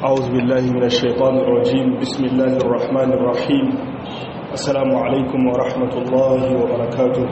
أعوذ بالله من الشيطان الرجيم بسم الله الرحمن الرحيم السلام عليكم ورحمة الله وبركاته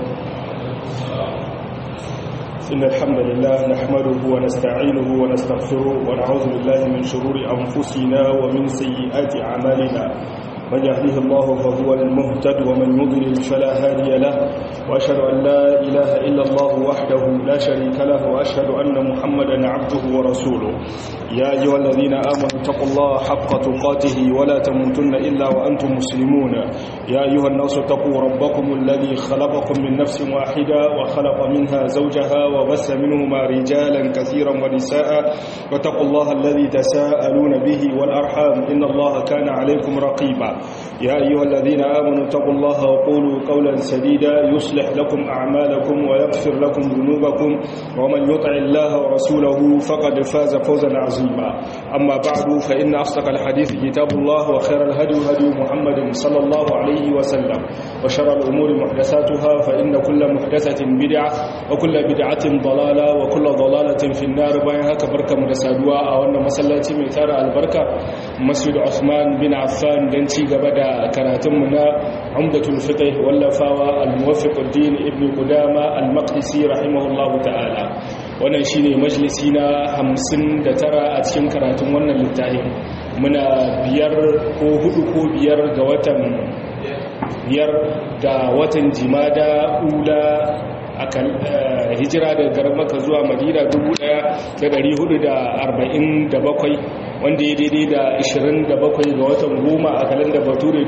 إن الحمد لله نحمده ونستعينه ونستغفره ونعوذ بالله من شرور أنفسنا ومن سيئات أعمالنا من يهده الله فهو المهتد ومن يضلل فلا هادي له وأشهد أن لا إله إلا الله وحده لا شريك له وأشهد أن محمدا عبده ورسوله يا أيها الذين آمنوا اتقوا الله حق تقاته ولا تموتن إلا وأنتم مسلمون يا أيها الناس اتقوا ربكم الذي خلقكم من نفس واحدة وخلق منها زوجها وبث منهما رجالا كثيرا ونساء واتقوا الله الذي تساءلون به والأرحام إن الله كان عليكم رقيبا يا أيها الذين آمنوا اتقوا الله وقولوا قولا سديدا يصلح لكم أعمالكم ويغفر لكم ذنوبكم ومن يطع الله ورسوله فقد فاز فوزا عظيما أما بعد فإن أصدق الحديث كتاب الله وخير الهدي هدي محمد صلى الله عليه وسلم وشر الأمور محدثاتها فإن كل محدثة بدعة وكل بدعة ضلالة وكل ضلالة في النار بينها كبركة مدسادوا أو أن مسلاتي من تارى البركة مسجد عثمان بن عفان دنتي قبدا كراتمنا عمدة الفقه واللفاوى الموفق الدين ابن قدامة المقدسي رحمه الله تعالى wannan shine majalisi na 59 a cikin karatun wannan littafin muna biyar ko hudu ko biyar ga watan biyar da watan jimada ula akan hijira daga garin maka zuwa madina 1447 wanda ya daidai da 27 ga watan goma a kalanda bature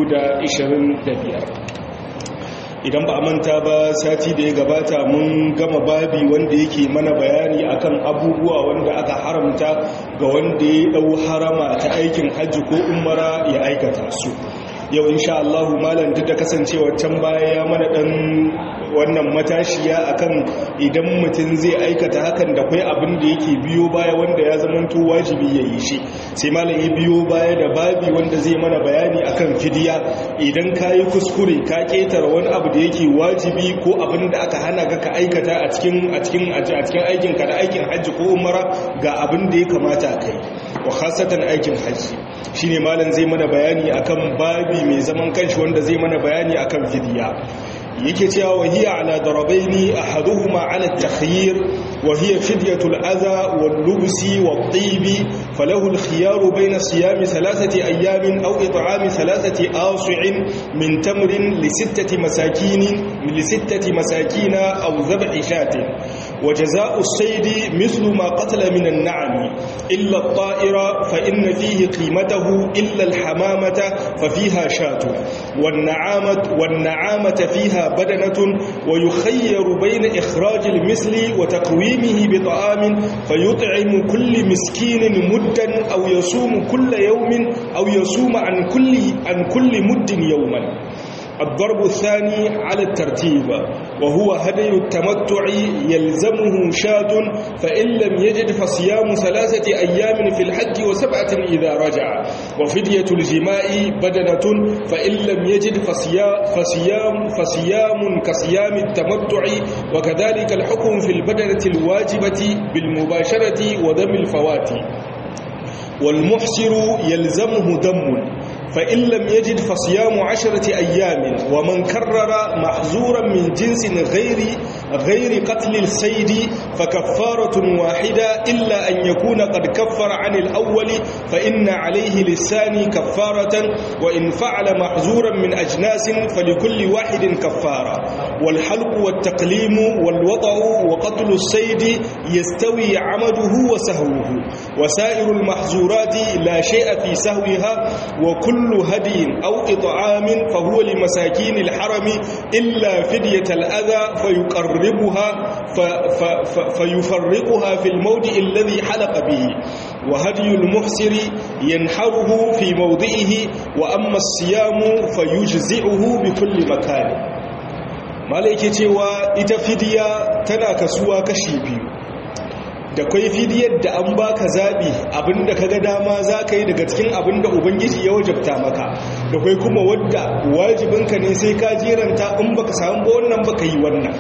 2025 idan ba a manta ba sati da ya gabata mun gama babi wanda yake mana bayani akan abubuwa wanda aka haramta ga wanda ya dau harama ta aikin hajji ko umara ya aikata su yau insha Allah malam duk da kasancewa can baya ya mana dan wannan matashiya akan idan mutum zai aikata hakan da kai abin da yake biyo baya wanda ya zamanto wajibi ya yi shi sai malam ya biyo baya da babi wanda zai mana bayani akan fidiya idan ka yi kuskure ka ketara wani abu da yake wajibi ko abin da aka hana ka ka aikata a cikin a cikin a cikin aikin ka da aikin hajji ko umara ga abin da ya kamata kai wa khasatan aikin hajji shine malam zai mana bayani akan babi mai zaman kanshi wanda zai mana bayani akan fidiya yake cewa wahiya ala darabaini ahaduhuma ala at-takhyir wa hiya fidyatul adha wal lubsi wat taybi falahu al-khiyar bayna siyami thalathati ayamin aw it'ami thalathati as'in min tamrin li sittati masakin li sittati masakina aw dhab'i shatin wa jazaa'u as-sayd mithlu ma qatala min an-na'am illa at-ta'ira fa inna fihi qimatahu illa al-hamamata fa fiha shatu wan-na'amatu wan-na'amata fiha بدنة ويخير بين إخراج المثل وتقويمه بطعام فيطعم كل مسكين مدا أو يصوم كل يوم أو يصوم عن كل, عن كل مد يوما الضرب الثاني على الترتيب وهو هدي التمتع يلزمه شاة فإن لم يجد فصيام ثلاثة أيام في الحج وسبعة إذا رجع وفدية الجماع بدنة فإن لم يجد فصيام, فصيام, فصيام كصيام التمتع وكذلك الحكم في البدنة الواجبة بالمباشرة ودم الفوات والمحسر يلزمه دم فإن لم يجد فصيام عشرة أيام ومن كرر محزورا من جنس غير غير قتل السيد فكفارة واحدة إلا أن يكون قد كفر عن الأول فإن عليه للثاني كفارة وإن فعل محزورا من أجناس فلكل واحد كفارة والحلق والتقليم والوضع وقتل السيد يستوي عمده وسهوه وسائر المحزورات لا شيء في سهوها وكل كل هدي أو إطعام فهو لمساكين الحرم إلا فدية الأذى فيقربها فيفرقها في الموضع الذي حلق به وهدي المحسر ينحره في موضعه وأما الصيام فيجزئه بكل مكان malaike cewa ita fidiya tana kasuwa kashi biyu da kwai fidiyar da an baka zaɓi abinda ka ga dama za ka yi daga cikin abinda ubangiji ya wajabta maka da kwai kuma wadda wajibinka ne sai ka jeranta in baka samu ba wannan baka yi wannan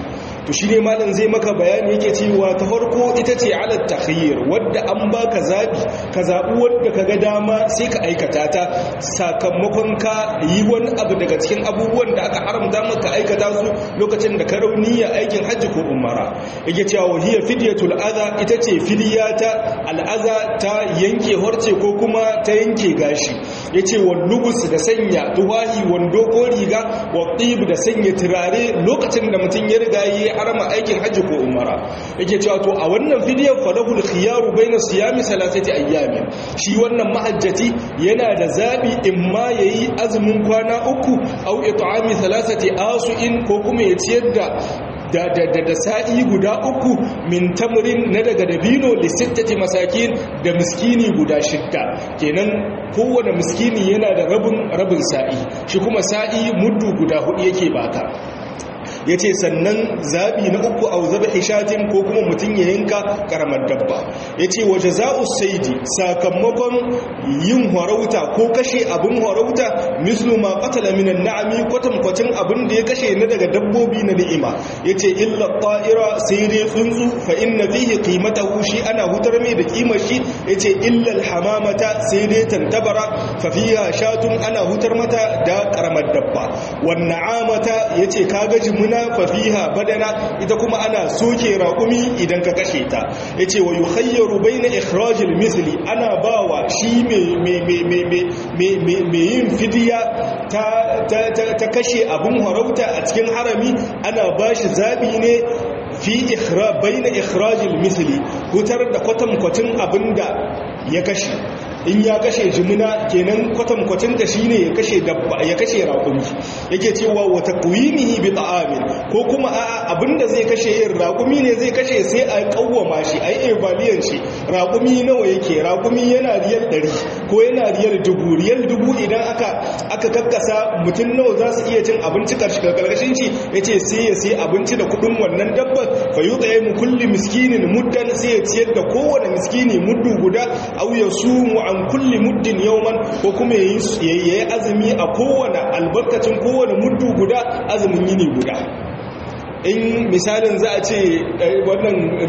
to shine malam zai maka bayani yake cewa ta farko ita ce ala takhayyir wadda an baka zabi ka zabi wadda kaga dama sai ka aikata ta sakamakon ka yi wani abu daga cikin abubuwan da aka haramta maka aikata su lokacin da ka rauniya aikin hajji ko umara yake cewa hiya fidyatul adha ita ce fidiya ta al'aza ta yanke horce ko kuma ta yanke gashi yace wal lubus da sanya tuwahi wando ko riga wa tib da sanya turare lokacin da mutum ya riga yi harama aikin hajji ko umara yake cewa to a wannan fidiyar falahul khiyaru baina siyami salasati ayyamin shi wannan mahajjati yana da zabi imma yayi azumin kwana uku au it'ami salasati asu'in ko kuma ya ciyar da da da da, da sa'i guda uku min tamrin na daga dabino li sittati masakin da miskini guda shidda kenan kowane miskini yana da rabin rabin sa'i shi kuma sa'i muddu guda hudu yake baka ya ce sannan zaɓi na uku a zaba ishatin ko kuma mutum ya yanka ƙaramar dabba ya ce waje za'u saidi sakamakon yin harauta ko kashe abin harauta mislu ma ƙatala minan na'ami kwatankwacin abin da ya kashe na daga dabbobi na ni'ima ya ce illa ƙa'ira sai dai tsuntsu fa inna fihi qimata shi ana hutar mai da kimar shi ya ce illa hamamata sai dai tantabara fa fiha shatun ana hutar mata da ƙaramar dabba wannan amata ya ce kaga jimuna na fafiha badana ita kuma ana soke raƙumi idan ka kashe ta ya ce wa yi hayyaru bai na ikhrajil misli ana ba wa shi mai yin fidiya ta kashe abin harauta a cikin harami ana ba shi zaɓi ne fi bai na ikhrajil misli hutar da kwatankwacin abin da ya kashe in ya kashe jimina kenan kwatankwacin da shi ne ya kashe dabba ya kashe raƙumi yake cewa wata kuwimihi bi ta'amin ko kuma a abinda zai kashe yin raƙumi ne zai kashe sai a kawwama shi a yi evaliyan shi raƙumi nawa yake raƙumi yana riyal ɗari ko yana riyal dubu riyal dubu idan aka aka kakkasa mutum nawa za su iya cin abinci karkashin shi ya ce sai ya sai abinci da kuɗin wannan dabbar fa yi tsaye mu kulli miskinin muddan sai ya ciyar da kowane miskini muddu guda au ya sumu an kulli muddin yauman ko kuma ya yi azumi a kowane albarkacin kowane muddu guda azumin yini guda in misalin za a ce wannan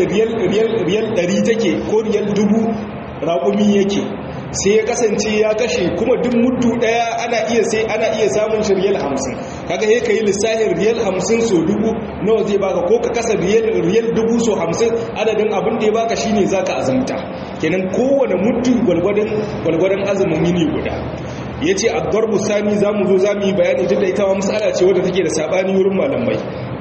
riyal ɗari take ko riyal dubu raƙumi yake sai ya kasance ya kashe kuma duk muddu daya ana iya sai ana iya samun shi riyal 50 kaga sai kai lissafin riyal 50 so dubu nawa zai baka ko ka kasa riyal riyal dubu so 50 adadin abin da ya baka shine zaka azumta kenan kowane muddu gwalgwadon gwalgwadon azumin yini guda yace ad-darbu sani zamu zo zamu yi bayani tunda ita ma mas'ala ce wadda take da sabani wurin malamai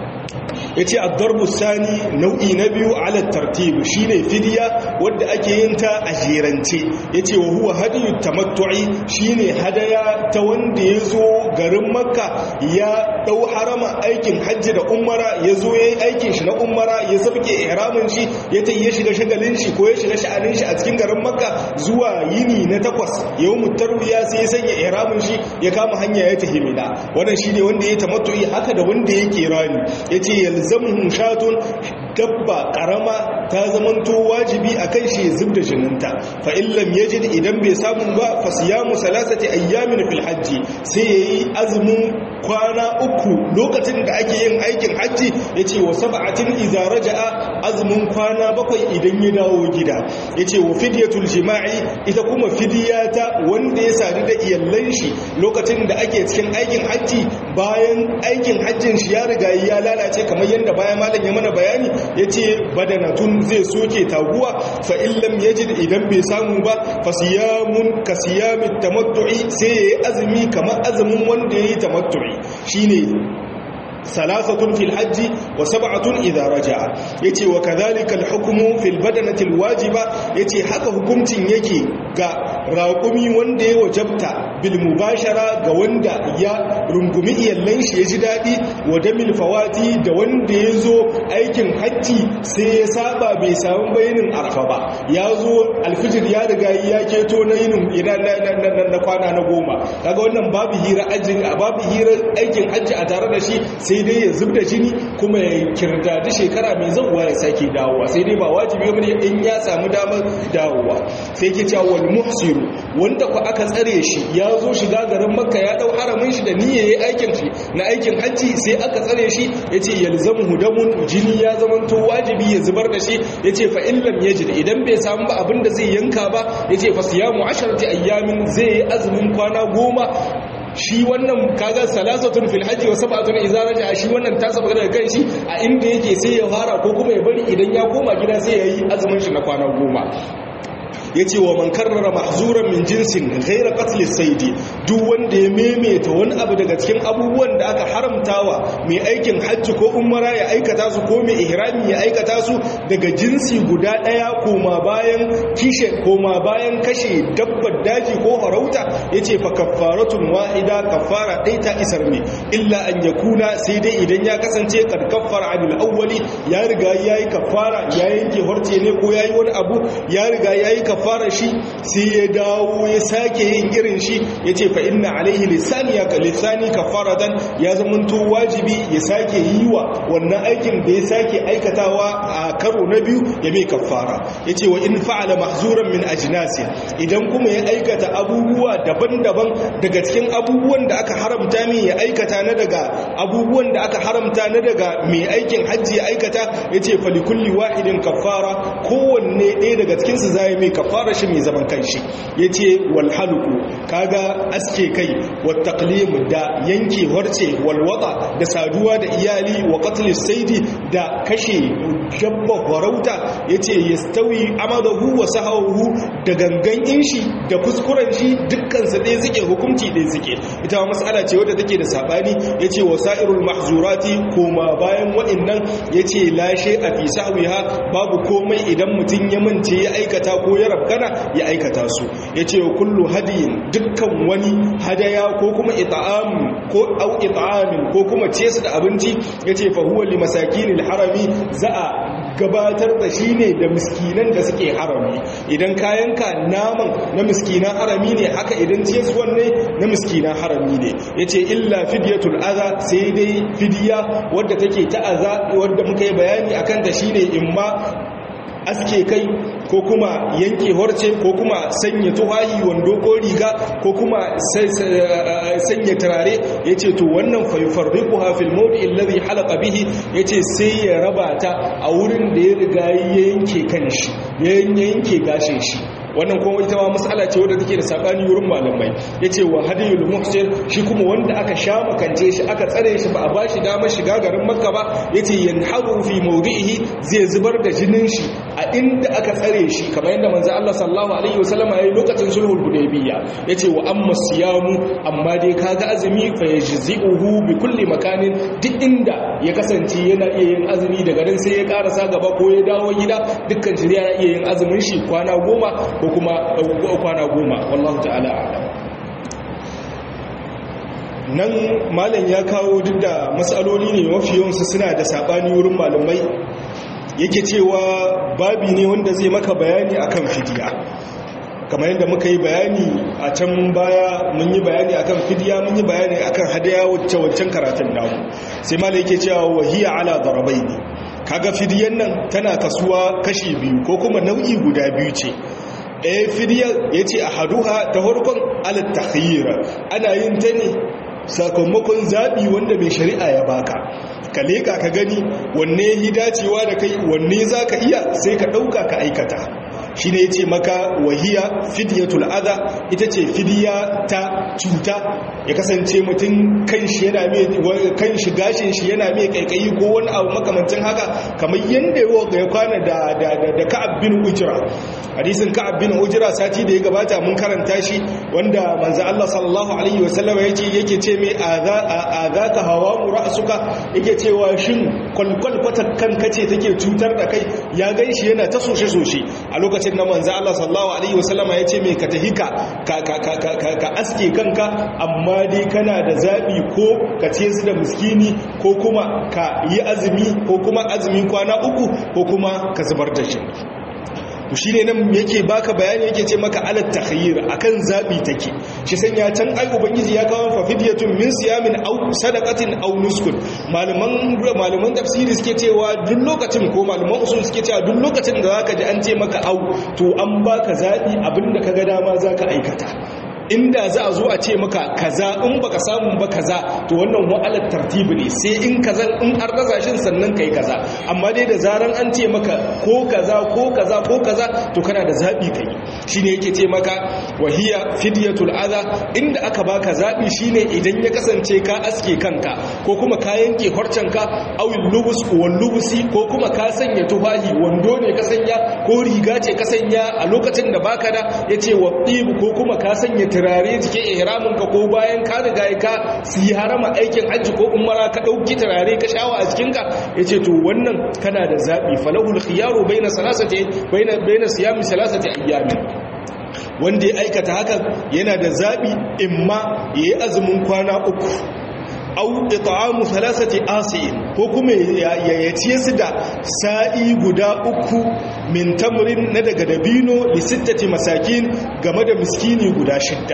ya ce addarbu sani nau'i na biyu ala tartibu shi ne fidiya wadda ake yin ta a jerance ya ce wa huwa hadiyu tamattu'i shi ne hadaya ta wanda ya zo garin makka ya ɗau harama aikin hajji da umara ya zo ya yi aikin shi na umara ya sabke ihramin shi ya ta ya shiga shagalin shi ko ya shiga sha'anin shi a cikin garin makka zuwa yini na takwas yau mutarwiya sai ya sanya ihramin shi ya kama hanya ya tafi mina wannan shi ne wanda ya tamattu'i haka da wanda ya kirani ya ce yalzamuhum shatun dabba karama ta zamanto wajibi a kan shi zub da jininta fa illam yajid idan bai samu ba fa siyamu salasati ayyamin fil hajji sai yayi azumin kwana uku lokacin da ake yin aikin hajji yace wa sab'atin idza raja'a azumin kwana bakwai idan ya dawo gida yace wa fidyatul jima'i ita kuma fidiyata wanda ya sadu da iyallan shi lokacin da ake cikin aikin hajji bayan aikin hajjin shi ya riga ya lalace kamar yadda bayan malam ya mana bayani ya ce badanatun zai soke taguwa fa illam yajid idan bai samu ba fa siyamun ka siyamin tamattu'i sai yayi azumi kamar azumin wanda yayi tamattu'i shine salasatun fil hajji wa sab'atun idza raja'a yace wa kadhalika al hukmu fil badanati al wajiba yace haka hukuncin yake ga raƙumi wanda ya wajabta bil mubashara ga wanda ya rungumi iyallan shi ya ji daɗi wa damil fawati da wanda ya zo aikin hajji sai ya saba bai samu bayanin arfa ba ya zo alfijir ya riga ya keto na yinin na kwana na goma kaga wannan babu hira ajin babu hira aikin hajji a tare da shi sai sai dai ya zub da jini kuma ya kirda da shekara mai zauwa ya sake dawowa sai dai ba wajibi bane in ya samu damar dawowa sai ke cewa wal muhsiru wanda ku aka tsare shi ya zo shiga garin makka ya dau haramin shi da niyyar yayi aikin shi na aikin hajji sai aka tsare shi yace yalzamu hudamun jini ya zamanto wajibi ya zubar da shi yace fa in lam yajid idan bai samu ba abinda zai yanka ba yace fa siyamu asharati ayyamin zai yi azumin kwana goma shi wannan kaga salasatun fil hajji wa sab'atun idza raja shi wannan ta saba daga kan shi a inda yake sai ya fara ko kuma ya bari idan ya koma gida sai ya yi azumin shi na kwana goma ya ce wa man karrara mahzuran min jinsin ghaira qatl saidi duk wanda ya memeta wani abu daga cikin abubuwan da aka haramtawa mai aikin hajji ko umara ya aikata su ko mai ihrami ya aikata su daga jinsi guda daya koma bayan kishe koma bayan kashe dabbar daji ko farauta yace fa kaffaratun wahida kaffara dai ta isar ne illa an yakuna sai dai idan ya kasance kad kaffara anil awwali ya riga yayi kaffara ya yanke horce ne ko yayi wani abu ya riga yayi fara shi sai ya dawo ya sake yin irin shi ya ce fa inna alaihi lissani ya lissani kafaratan ya zamanto wajibi ya sake yi wa wannan aikin da ya sake aikatawa a karo na biyu ya mai kafara ya ce wa in fa'ala mahzuran min ajnasi idan kuma ya aikata abubuwa daban-daban daga cikin abubuwan da aka haramta mai ya aikata na daga abubuwan da aka haramta na daga mai aikin hajji ya aikata ya ce falikulli wahidin kafara kowanne ɗaya daga cikinsu za ya mai kafara fara shi mai zaman kanshi ya ce walhaluku kaga aske kai wataklim da yanke harce walwata da saduwa da iyali wa katlis saidi da kashe jabba farauta ya ce ya stawi amadahu wa sahahu da gangan inshi da kuskuren shi dukkansa ɗaya suke hukunci ɗaya suke ita ma matsala ce wadda take da saɓani ya ce wa sa'irul mahzurati koma bayan waɗannan ya ce lashe a fi sa'wiha babu komai idan mutum ya mance ya aikata ko ya rabkana ya aikata su ya ce kullu hadiyin dukkan wani hadaya ko kuma ita'am ko au ita'amin ko kuma ce su da abinci ya ce fahuwa li masakinil harami za a gabatar da shi ne da miskinan da suke harami idan kayanka naman na miskinan harami ne haka idan ciyaswan ne na miskinan harami ne ya ce illa fidyatul aza sai dai fidiya wadda take ta aza wadda muka yi bayani akan ta shine imma aske kai ko kuma yanke horce ko kuma sanya tuhayi wando ko riga ko kuma sanya turare ya ce to wannan faifarriku hafil mawdi illazi halaka bihi ya ce sai ya raba ta a wurin da ya riga ya yanke kanshi ya yanke gashin shi wannan kuma ita ma mas'ala ce wadda take da sabani wurin malamai yace wa hadiyul muhsin shi kuma wanda aka sha makance shi aka tsare shi ba a bashi damar shiga garin makka ba yace yanharu fi mawdihi zai zubar da jinin shi a inda aka tsare shi kamar yadda manzo Allah sallallahu alaihi wasallam yayi lokacin sulhul hudaybiyya yace wa amma siyamu amma dai kaga azumi fa yajzi'uhu bi kulli makanin duk inda ya kasance yana iya yin azumi daga nan sai ya karasa gaba ko ya dawo gida dukkan shi yana iya yin azumin shi kwana goma ko kuma kwana goma wallahu ta'ala a'lam nan malam ya kawo duk da matsaloli ne mafi yawansu suna da sabani wurin malamai yake cewa babi ne wanda zai maka bayani akan fidiya kamar yadda muka yi bayani a can baya mun yi bayani akan fidiya mun yi bayani akan hadaya wacce wancan karatun namu sai malam yake cewa wahiya ala darabaini kaga fidiyan nan tana kasuwa kashi biyu ko kuma nau'i guda biyu ce ɗaya fidiyar ya ce a haduha ta harkon alattakhira ana yin ta ne sakamakon zaɓi wanda mai shari'a ya baka ka leƙa ka gani wanne yi dacewa da kai wanne za ka iya sai ka ɗauka ka aikata shi ne ya ce maka wahiya fidiyatul adha ita ce fidiya ta cuta ya kasance mutum kan shi yana mai kan shi gashin shi yana mai kaikayi ko wani abu makamancin haka kamar yanda ya kwana da da da Ka'ab bin Ujra hadisin Ka'ab bin Ujra sati da ya gabata mun karanta shi wanda manzo Allah sallallahu alaihi wasallam yace yake ce mai azaka hawa ra'suka yake cewa shin kwalkwal kwata kan kace take cutar da kai ya ganshi yana ta soshe soshe a lokacin na manzo Allah sallallahu alaihi wasallama yace me ka tahika ka ka ka ka aske kanka amma dai kana da zabi ko ka ce su da miskini ko kuma ka yi azumi ko kuma azumi kwana uku ko kuma ka zubar da shi to shine nan yake baka bayani yake ce maka alat takhayyir akan zabi take shi sanya can ai ubangiji ya kawo fa fidyatun min siyamin aw sadaqatin aw nuskun malaman malaman tafsiri suke cewa duk lokacin ko malaman usul suke cewa duk lokacin da zaka ji an ce maka au to an baka zabi abinda kaga dama zaka aikata inda za a zo a ce maka kaza in baka samu ba kaza to wannan wa'alar tartibi ne sai in kaza in an rasa shin sannan kai kaza amma dai da zaran an ce maka ko kaza ko kaza ko kaza to kana da zabi kai shine yake ce maka wahiya fidyatul adha inda aka baka zabi shine idan ya kasance ka aske kanka ko kuma ka yanke horcanka awil lubus wal lubusi ko kuma ka sanya tufahi wando ne ka sanya ko riga ce ka sanya a lokacin da baka da yace wa ko kuma ka sanya turare jikin ihramin ka ko bayan ka riga ka yi harama aikin hajji ko umara ka dauki turare ka shawa a jikin ka yace to wannan kana da zabi falahul khiyaru baina salasati baina baina siyami salasati ayyamin wanda ya aikata hakan yana da zabi imma yayi azumin kwana uku au it'amu thalathati asiin ko kuma ya yace su da sa'i guda uku min tamrin na daga dabino li sittati masakin game da miskini guda shidda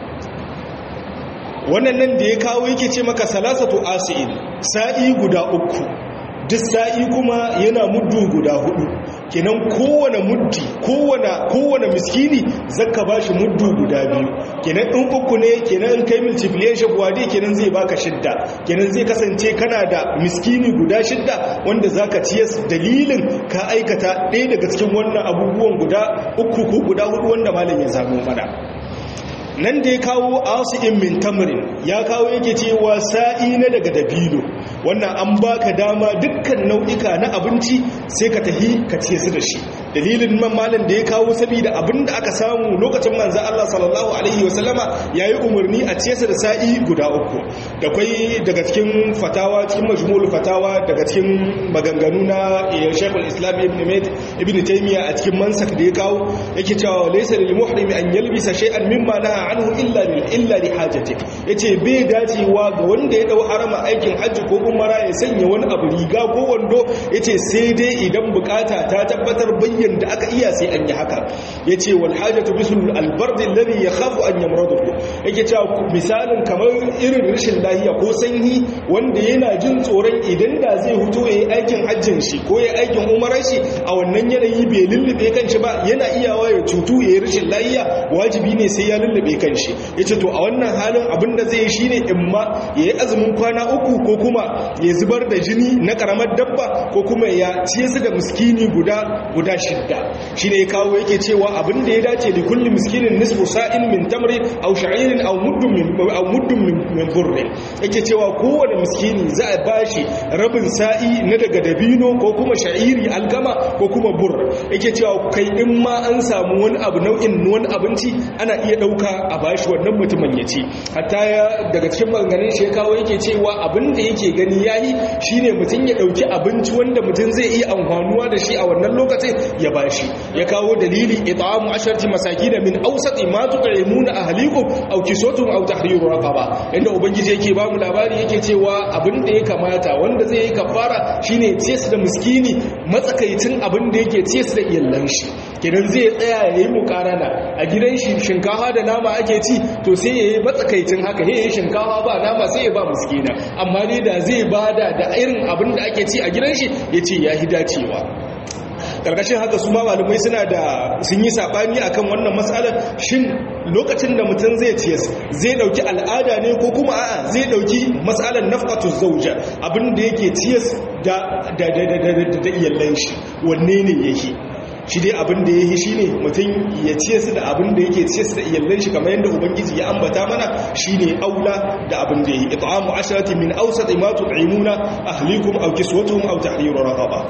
wannan nan da ya kawo yake ce maka salasatu asiin sa'i guda uku duk sa'i kuma yana muddu guda hudu kenan kowane muddi kowane kowane miskini zaka bashi muddu guda biyu kenan in uku ne kenan in kai multiplication wadi kenan zai baka shidda kenan zai kasance kana da miskini guda shidda wanda zaka ciye dalilin ka aikata ɗaya daga cikin wannan abubuwan guda uku ko guda hudu wanda malam ya samu mana nan da ya kawo asi'in min tamrin ya kawo yake cewa sa'i na daga dabino wannan an baka dama dukkan nau'ika na abinci sai ka tahi ka ce su da shi dalilin man malam da ya kawo saboda abin da aka samu lokacin manzo Allah sallallahu alaihi wasallama yayi umarni a ce su da sa'i guda uku da kai daga cikin fatawa cikin majmu'ul fatawa daga cikin maganganu na Sheikhul Islam Ibn Mayd Ibn Taymiyyah a cikin mansak da ya kawo yake cewa laysa lil muhrimi an yalbisa shay'an mimma naha anhu illa lil illa li hajati yace bai dacewa ga wanda ya dau harama aikin hajji ko umara ya sanya wani abu riga ko wando yace sai dai idan bukata ta tabbatar bayyan da aka iya sai an yi haka yace wal hajatu bisul al bard alladhi yakhafu an yamradu yake cewa misalin kamar irin rashin lahiya ko sanyi wanda yana jin tsoron idan da zai huto yayi aikin hajjin shi ko yayi aikin umarar shi a wannan yanayi bai lullube kanshi ba yana iyawa ya cutu yayi rashin lahiya wajibi ne sai ya lullube kanshi yace to a wannan halin abinda zai yi shine imma yayi azumin kwana uku ko kuma ya zubar da jini na karamar dabba ko kuma ya ciye su da miskini guda guda shidda shine ya kawo yake cewa abinda ya dace da kulli miskinin nisfu sa'in min tamri aw sha'irin aw muddun min aw muddun min burri yake cewa kowane miskini za a bashi rabin sa'i na daga dabino ko kuma sha'iri alkama ko kuma bur yake cewa kai in ma an samu wani abu nau'in wani abinci ana iya dauka a bashi wannan mutumin ya ci hatta ya daga cikin maganganun shi ya kawo yake cewa abin da yake gani yayi shine mutum ya dauki abinci wanda mutum zai iya amfanuwa da shi a wannan lokacin ya bashi ya kawo dalili it'amu asharati masakin min awsati ma tut'imuna ahlikum aw kiswatum aw tahriru raqaba inda ubangiji yake ba mu labari yake cewa abin da ya kamata wanda zai yi kafara shine ciyar da miskini matsakaicin abin da yake ciyar da iyallan shi kenan zai tsaya yayi mukarana a gidan shi shinkafa da nama ake ci to sai yayi matsakaicin haka yayi shinkafa ba nama sai ya ba miskina amma ne da zai bada da irin abin da ake ci a gidan shi yace yahi dacewa karkashin haka su ma malamai suna da sun yi sabani akan wannan matsalar shin lokacin da mutum zai ciyas zai dauki al'ada ne ko kuma a'a zai dauki matsalar nafqatu zawja abin da yake ciyas da da da da da iyallan shi wanne ne yake shi dai abin da ya yi shi ne mutum ya ce su da abin da yake ce su da iyallan shi kamar yadda ubangiji ya ambata mana shi ne aula da abin da ya yi it'amu asharati min awsat ma tut'imuna ahlikum aw kiswatuhum aw tahriru raqaba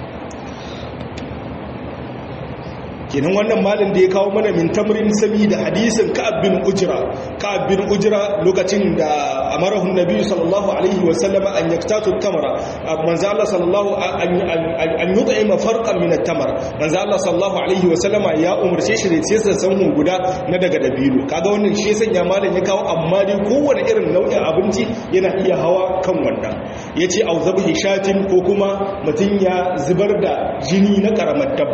kenan wannan malin da ya kawo mana min tamrin da hadisin ka'ab bin ujra ka'ab bin ujra lokacin da amarahu nabi sallallahu alaihi wa sallama an yaktatu tamara manzo Allah sallallahu an yut'ima farqan min at-tamar manzo Allah sallallahu alaihi wa sallama ya umarce shi da sai sanhun guda na daga dabino kaga wannan shi sanya malin ya kawo amma dai kowane irin nau'in abinci yana iya hawa kan wannan yace au zabhi shatin ko kuma mutun ya zubar da jini na karamar dabba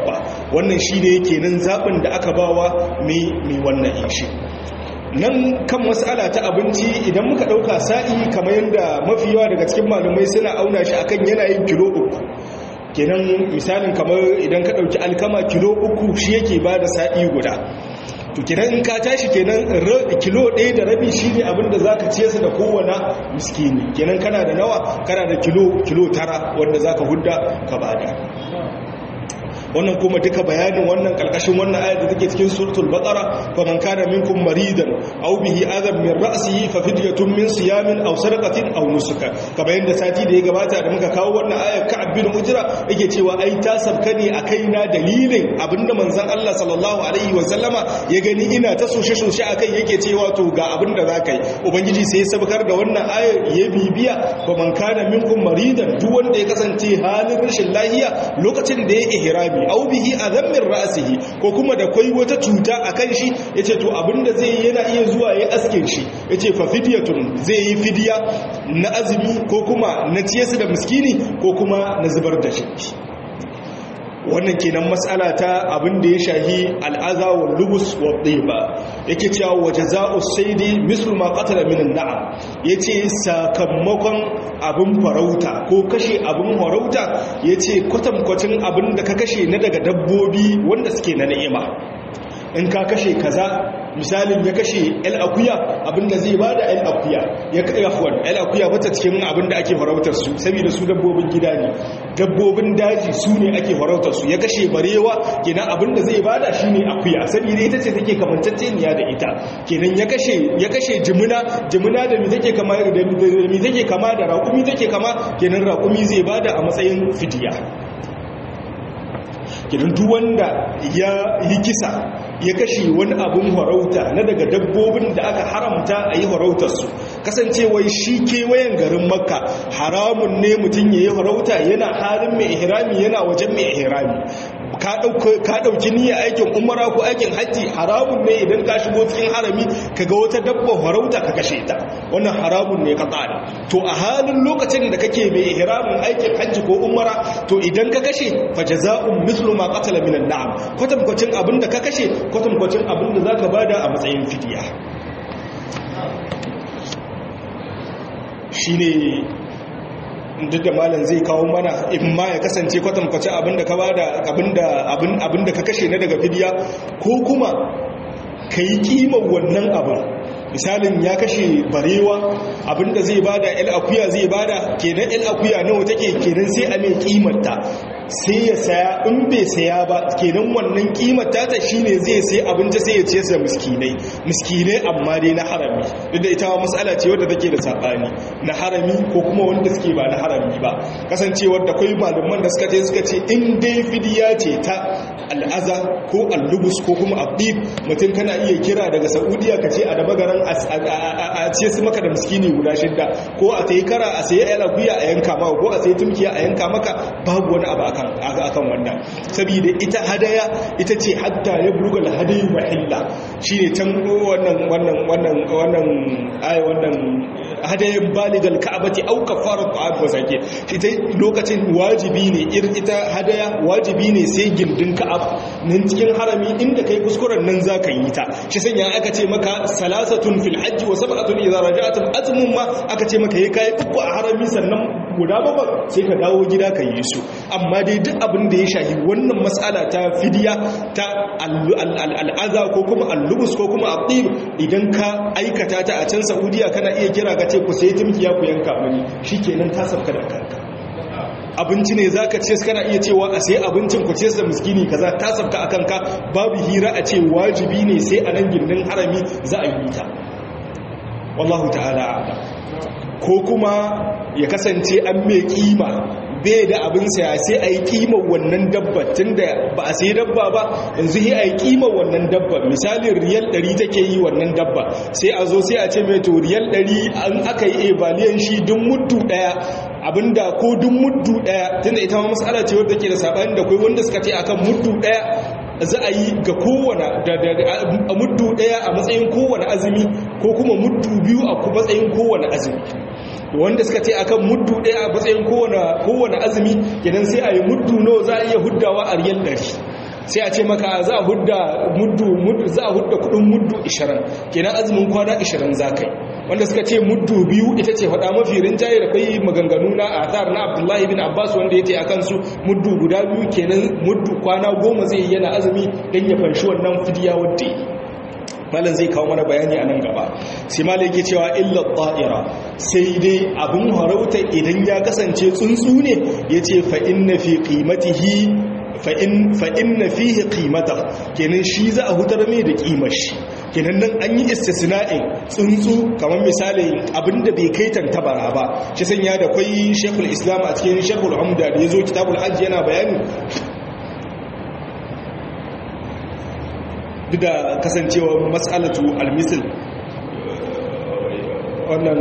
wannan shi ne kenan zaɓin da aka bawa mai wannan inshi nan kan matsala ta abinci idan muka ɗauka sa'i kamar yadda mafi yawa daga cikin malamai suna auna shi akan yanayin kilo uku kenan misalin kamar idan ka ɗauki alkama kilo uku shi yake ba da sa'i guda to kenan in ka tashi kenan kilo ɗaya da rabi shi ne abinda za ka ce su da kowane miskini kenan kana da nawa kana da kilo kilo tara wanda za ka hudda ka bada wannan kuma duka bayanin wannan karkashin wannan ayat da take cikin suratul baqara fa man kana minkum maridan aw bihi adam min ra'sihi fa fidyatun min siyamin aw sadaqatin aw nusuka kamar yadda sati da ya gabata da muka kawo wannan ayat ka'ab bin ujra yake cewa ai ta sabka ne a kaina dalilin abinda manzon Allah sallallahu alaihi wa sallama ya gani ina ta soshe soshe akai yake cewa to ga abinda zaka yi ubangiji sai ya sabkar da wannan ayat ya bibiya fa man kana minkum maridan duk wanda ya kasance halin rashin lahiya lokacin da ya ihrami au bihi adam min ra'sihi ko kuma da kai wata cuta akan shi yace to abinda zai yana iya zuwa ya aske shi yace fa fidyatun zai yi fidiya na azumi ko kuma na ciyarsa da miskini ko kuma na zubar da shi wannan kenan matsala ta abin da ya shahi al'aza wa lubus wa ɗiba yake cewa waje za'u saidi mislu ma qatala min na'am yace sakamakon abin farauta ko kashe abin farauta yace kwatankwacin abin da ka kashe na daga dabbobi wanda suke na ni'ima in ka kashe kaza misalin ya kashe el akuya abinda zai bada el akuya ya kai afwan el akuya bata cikin abinda ake farautar su saboda su dabbobin gida ne dabbobin daji su ne ake farautar su ya kashe barewa kenan abinda zai bada shine akuya saboda ita ce take kamantacceniya da ita kenan ya kashe ya kashe jimuna jimuna da mi take kama da mi take kama da raƙumi take kama kenan raƙumi zai bada a matsayin fidiya kenan duk wanda ya yi kisa ya kashe wani abin harauta na daga dabbobin da aka haramta a yi harautarsu kasancewai shi kewayen garin makka haramun ne mutum ya yi harauta yana halin mai ihrami yana wajen mai ihrami ka ɗauki niyyar aikin umara ko aikin hajji haramun ne idan ka shigo cikin harami ka ga wata dabba harauta ka kashe ta wannan haramun ne ka tsara to a halin lokacin da kake mai ihramin aikin hajji ko umara to idan ka kashe fa jaza'un mithlu ma qatala min an-na'am kwatankwacin abinda ka kashe kwatankwacin abinda zaka bada a matsayin fidiya shine duk da malam zai kawo mana in ma ya kasance kwatankwace abinda ka bada abinda abinda ka kashe na daga fidiya ko kuma ka yi kimar wannan abin misalin ya kashe barewa abinda zai bada el akuya zai bada kenan el akuya nawa take kenan sai a mai kimarta sai ya saya in bai saya ba kenan wannan kimarta ta shine zai sai abinci sai ya ce sa miskinai miskinai amma dai na harami duk da ita matsala ce wadda take da sabani na harami ko kuma wanda suke ba na harami ba kasancewar da kai malaman da suka ce suka ce in dai fidiya ce ta al'aza ko allubus ko kuma abdib mutum kana iya kira daga saudiya ka ce a da magaran a ce su maka da miskini guda shidda ko a sayi kara a sayi alaguya a yanka maka ko a sayi tumkiya a yanka maka babu wani abu akan wannan saboda ita hadaya ita ce hatta ya buluga hadayu mahilla shine can wannan wannan wannan wannan ai wannan hadayin baligal ka'abati au kafarat ta'am wa sake ita lokacin wajibi ne irin ita hadaya wajibi ne sai gindin ka'aba nan cikin harami inda kai kuskuren nan zaka yi ta shi sanya aka ce maka salasatun fil hajji wa sab'atun idza raja'tum azmun ma aka ce maka yayi kai uku a harami sannan guda bakwai sai ka dawo gida ka yi su amma dai duk abin da ya shahi wannan matsala ta fidiya ta al'aza ko kuma allubus ko kuma abdib idan ka aikata ta a can saudiya kana iya kira ka ce ku sai tumkiya ku yanka mani shikenan ta sauka da kanka abinci ne za ka ce kana iya cewa a sai abincin ku ce da miskini kaza ta sabta a kanka babu hira a ce wajibi ne sai a nan gindin harami za a yi ta wallahu ta'ala ko kuma ya kasance an mai kima bai da abin saya sai a yi kimar wannan dabba tun da ba a sai dabba ba yanzu sai a yi kimar wannan dabba misalin riyal 100 take yi wannan dabba sai a zo sai a ce mai to riyal 100 an aka yi ebaliyan shi duk muddu daya abinda ko duk muddu daya tunda ita ma mas'ala ce wadda ke da sabani da kai wanda suka ce akan muddu daya za a yi ga kowane a muddu daya a matsayin kowane azumi ko kuma muddu biyu a matsayin kowane azumi wanda suka ce akan muddu ɗaya a matsayin kowane azumi kenan sai a yi muddu no za a iya huddawa a riyal ɗari sai a ce maka za a hudda muddu muddu za a hudda kudin muddu 20 kenan azumin kwana 20 zakai wanda suka ce muddu biyu ita ce faɗa mafi rinjaye da kai maganganu na athar na Abdullahi bin Abbas wanda yace akan su muddu guda biyu kenan muddu kwana goma zai yana azumi dan ya fanshi wannan fidiya wadda malam zai kawo mana bayani a nan gaba sai malam yake cewa illa ta'ira sai dai abun harauta idan ya kasance tsuntsu ne yace fa inna fi qimatihi fa in fa inna fihi qimata kenan shi za a hutar mai da kimar shi kenan nan an yi istisna'in tsuntsu kamar misali abinda bai kai tantabara ba shi sanya da kwai shekul islam a cikin shekul hamda da ya zo kitabul hajji yana bayani duk da kasancewa matsalatu almisil wannan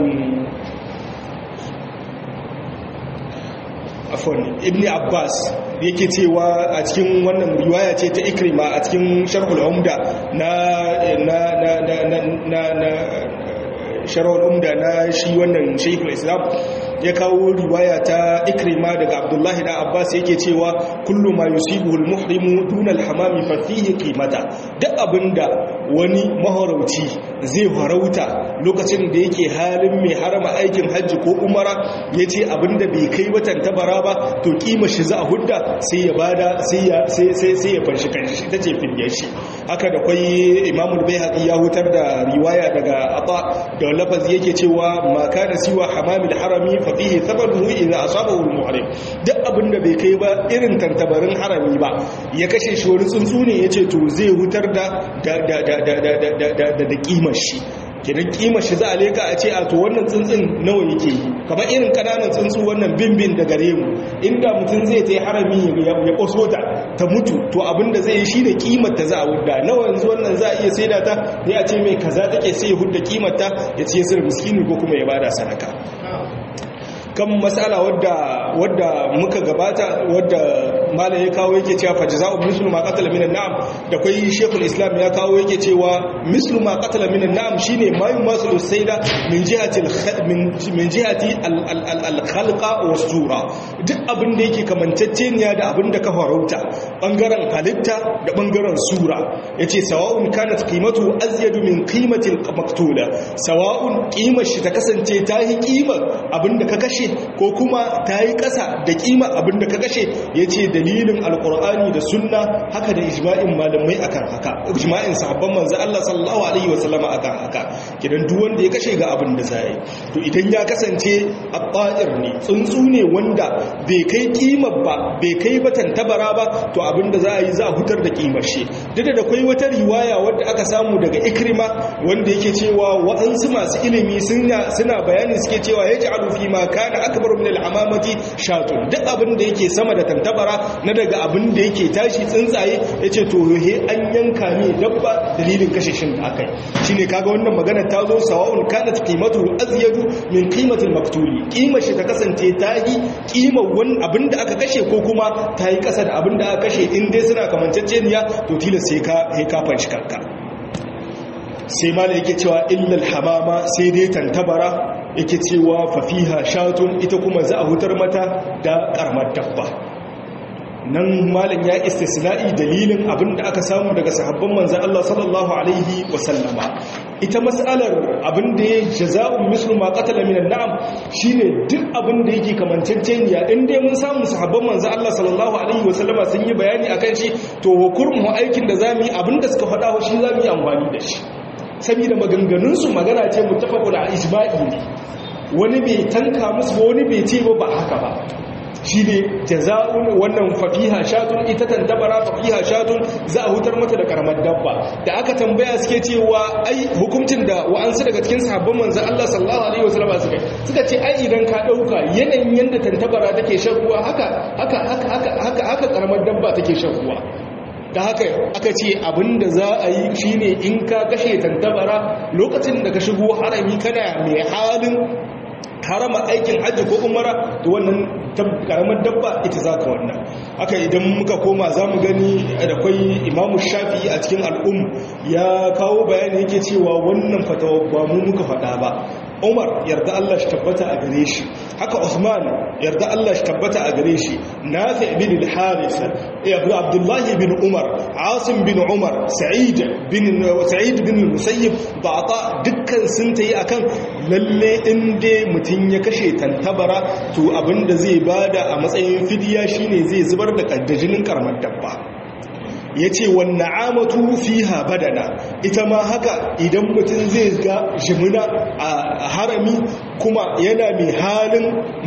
afon ibn abbas yake cewa a cikin wannan riwaya ce ta ikrima a cikin sharhul umda na na na na na na sharhul umda na shi wannan shaykhul islam ya kawo riwaya ta ikrima daga abdullahi da abbas yake cewa kullu ma yusibu al-muhrimu duna al-hamami fa fihi qimata duk abinda wani mahorauci zai farauta lokacin da yake halin mai harama aikin hajji ko umara yace abinda bai kai watan tabara ba to kima shi za a hudda sai ya bada sai ya sai sai sai ya fanshi kanshi tace fidyar shi haka da kai imamu al-baihaqi ya hutar da riwaya daga ata da lafazi yake cewa ma kana siwa hamamil harami fafihi sababu idza asabahu al-muhrim duk abinda bai kai ba irin tantabarin harami ba ya kashe shi wani tsuntsu ne yace to zai hutar da da da da da da da da kimar shi kidan kimar shi za a leka a ce a to wannan tsuntsun nawa yake yi kamar irin kananan tsuntsu wannan bimbin da gare mu inda mutum zai ta harami ya kwaso ta ta mutu to abinda zai yi shi da kimar ta za a hudda nawa yanzu wannan za a iya saida ta ne a ce mai kaza take sai ya hudda kimar ta ya ce sir miskini ko kuma ya bada sadaka kan matsala wadda wadda muka gabata wadda mala ya kawo yake cewa fa jazaa'u mislu ma qatala minan na'am da kai shekul islam ya kawo yake cewa mislu ma qatala minan na'am shine ma yumasu sayda min jihati min jihati al-khalqa was sura duk abin da yake kamanceceniya da abin da ka farauta bangaren halitta da bangaren sura yace sawa'un kanat qimatu azyadu min qimati al-maqtula sawa'un qimar shi ta kasance ta yi qimar abin da ka kashe ko kuma ta yi ƙasa da ƙima abinda ka kashe ya ce dalilin alƙur'ani da sunna haka da ijma'in malamai akan haka ijma'in sahabban manzo Allah sallallahu alaihi wasallama akan haka kidan duk wanda ya kashe ga abin da zai to idan ya kasance at-ta'ir ne tsuntsu ne wanda bai kai ƙimar ba bai kai batan tabara ba to abin da za a yi za a hutar da ƙimar shi duk da akwai wata riwaya wadda aka samu daga ikrima wanda yake cewa waɗansu masu ilimi suna bayani suke cewa ya ji fi ma kana akbar min al-amamati shatun duk abin da yake sama da tantabara na daga abin da yake tashi tsuntsaye yace to he an yanka ne dabba dalilin kashe shin da akai shine kaga wannan magana ta zo sawa'un kanat qimatu azyadu min qimati al-maktuli qimar shi ta kasance ta yi qimar wani abin da aka kashe ko kuma ta yi kasa da abin da aka kashe in dai suna kamanceceniya to tilas sai ka he ka fanshi kanka sai mala yake cewa illal hamama sai dai tantabara yake cewa fafiha shatun ita kuma za a hutar mata da karamar dabba nan malam ya istisna'i dalilin abin da aka samu daga sahabban manzan Allah sallallahu alaihi wasallama ita mas'alar abin da ya jaza'un mislu ma qatala minan na'am shine duk abin da yake kamanceceniya in dai mun samu sahabban manzan Allah sallallahu alaihi wasallama sun yi bayani akan shi to hukurmu aikin da zamu yi abin da suka faɗa shi zamu yi amfani da shi saboda maganganunsu magana ce mutafakun a ijma'i ne wani bai tanka musu ba wani bai ce ba ba haka ba shi ne jaza'un wannan fafiha shatun ita tantabara fafiha shatun za a hutar mata da karamar dabba da aka tambaya suke cewa ai hukuncin da wa'ansu daga cikin sahabban manzon Allah sallallahu alaihi wasallam suka suka ce ai idan ka dauka yanayin yanda tantabara take shan ruwa haka haka haka haka haka karamar dabba take shan ruwa da haka aka ce abinda za a yi shine in ka kashe tantabara lokacin da ka shigo harami kana mai halin harama aikin hajji ko umara da wannan karamar dabba ita za ka wannan haka idan muka koma za mu gani da kwai imamu shafi a cikin al'um ya kawo bayani yake cewa wannan fatawa ba mu muka faɗa ba Umar yarda Allah shi tabbata a gare shi haka Uthman yarda Allah shi tabbata a gare shi Nafi' bin al-Harith Abu Abdullah bin Umar Asim bin Umar Sa'id bin Sa'id bin Musayyib da Ata dukkan sun tayi akan lalle inda mutun ya kashe tantabara to abinda zai bada a matsayin fidiya shine zai zubar da kaddajinin karamar dabba ya ce wanne amatu fiha badana ita ma haka idan mutum zai ga jimina a harami kuma yana mai halin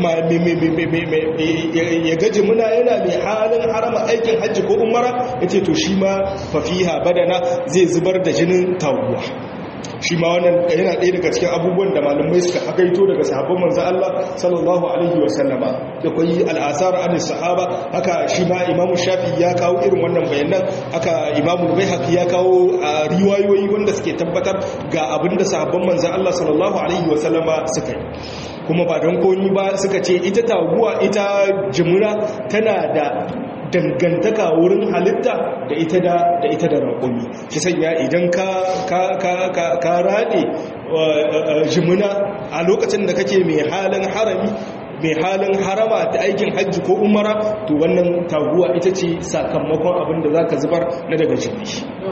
ya ga jimina yana mai halin harama aikin hajji ko umara ya ce to shi ma fafiha badana zai zubar da jinin tawuwa shi ma wannan yana ɗaya daga cikin abubuwan da malamai suka hakaito daga sahabban manzo Allah sallallahu alaihi wa sallama da kai al'asar an sahaba haka shi ma Imam Shafi ya kawo irin wannan bayanan haka Imam Baihaqi ya kawo riwayoyi wanda suke tabbatar ga abinda sahabban manzo Allah sallallahu alaihi wa sallama suka yi kuma ba don komi ba suka ce ita taguwa ita jimura tana da dangantaka wurin halitta da ita da da ita da raƙumi shi sanya idan ka ka ka ka, ka rade jimuna a lokacin da kake mai halin harami mai halin harama da aikin hajji ko umara to wannan taguwa ita ce sakamakon abin da zaka zubar na daga jini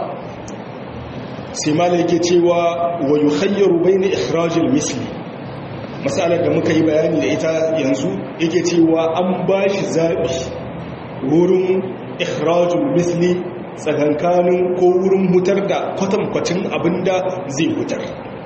sai mala yake cewa wa yukhayyaru bayna ikhrajil misli masalar da muka yi bayani da ita yanzu yake cewa an bashi zabi wurin ikhrajul misli tsakankanin ko wurin hutar da kwatankwacin abinda zai hutar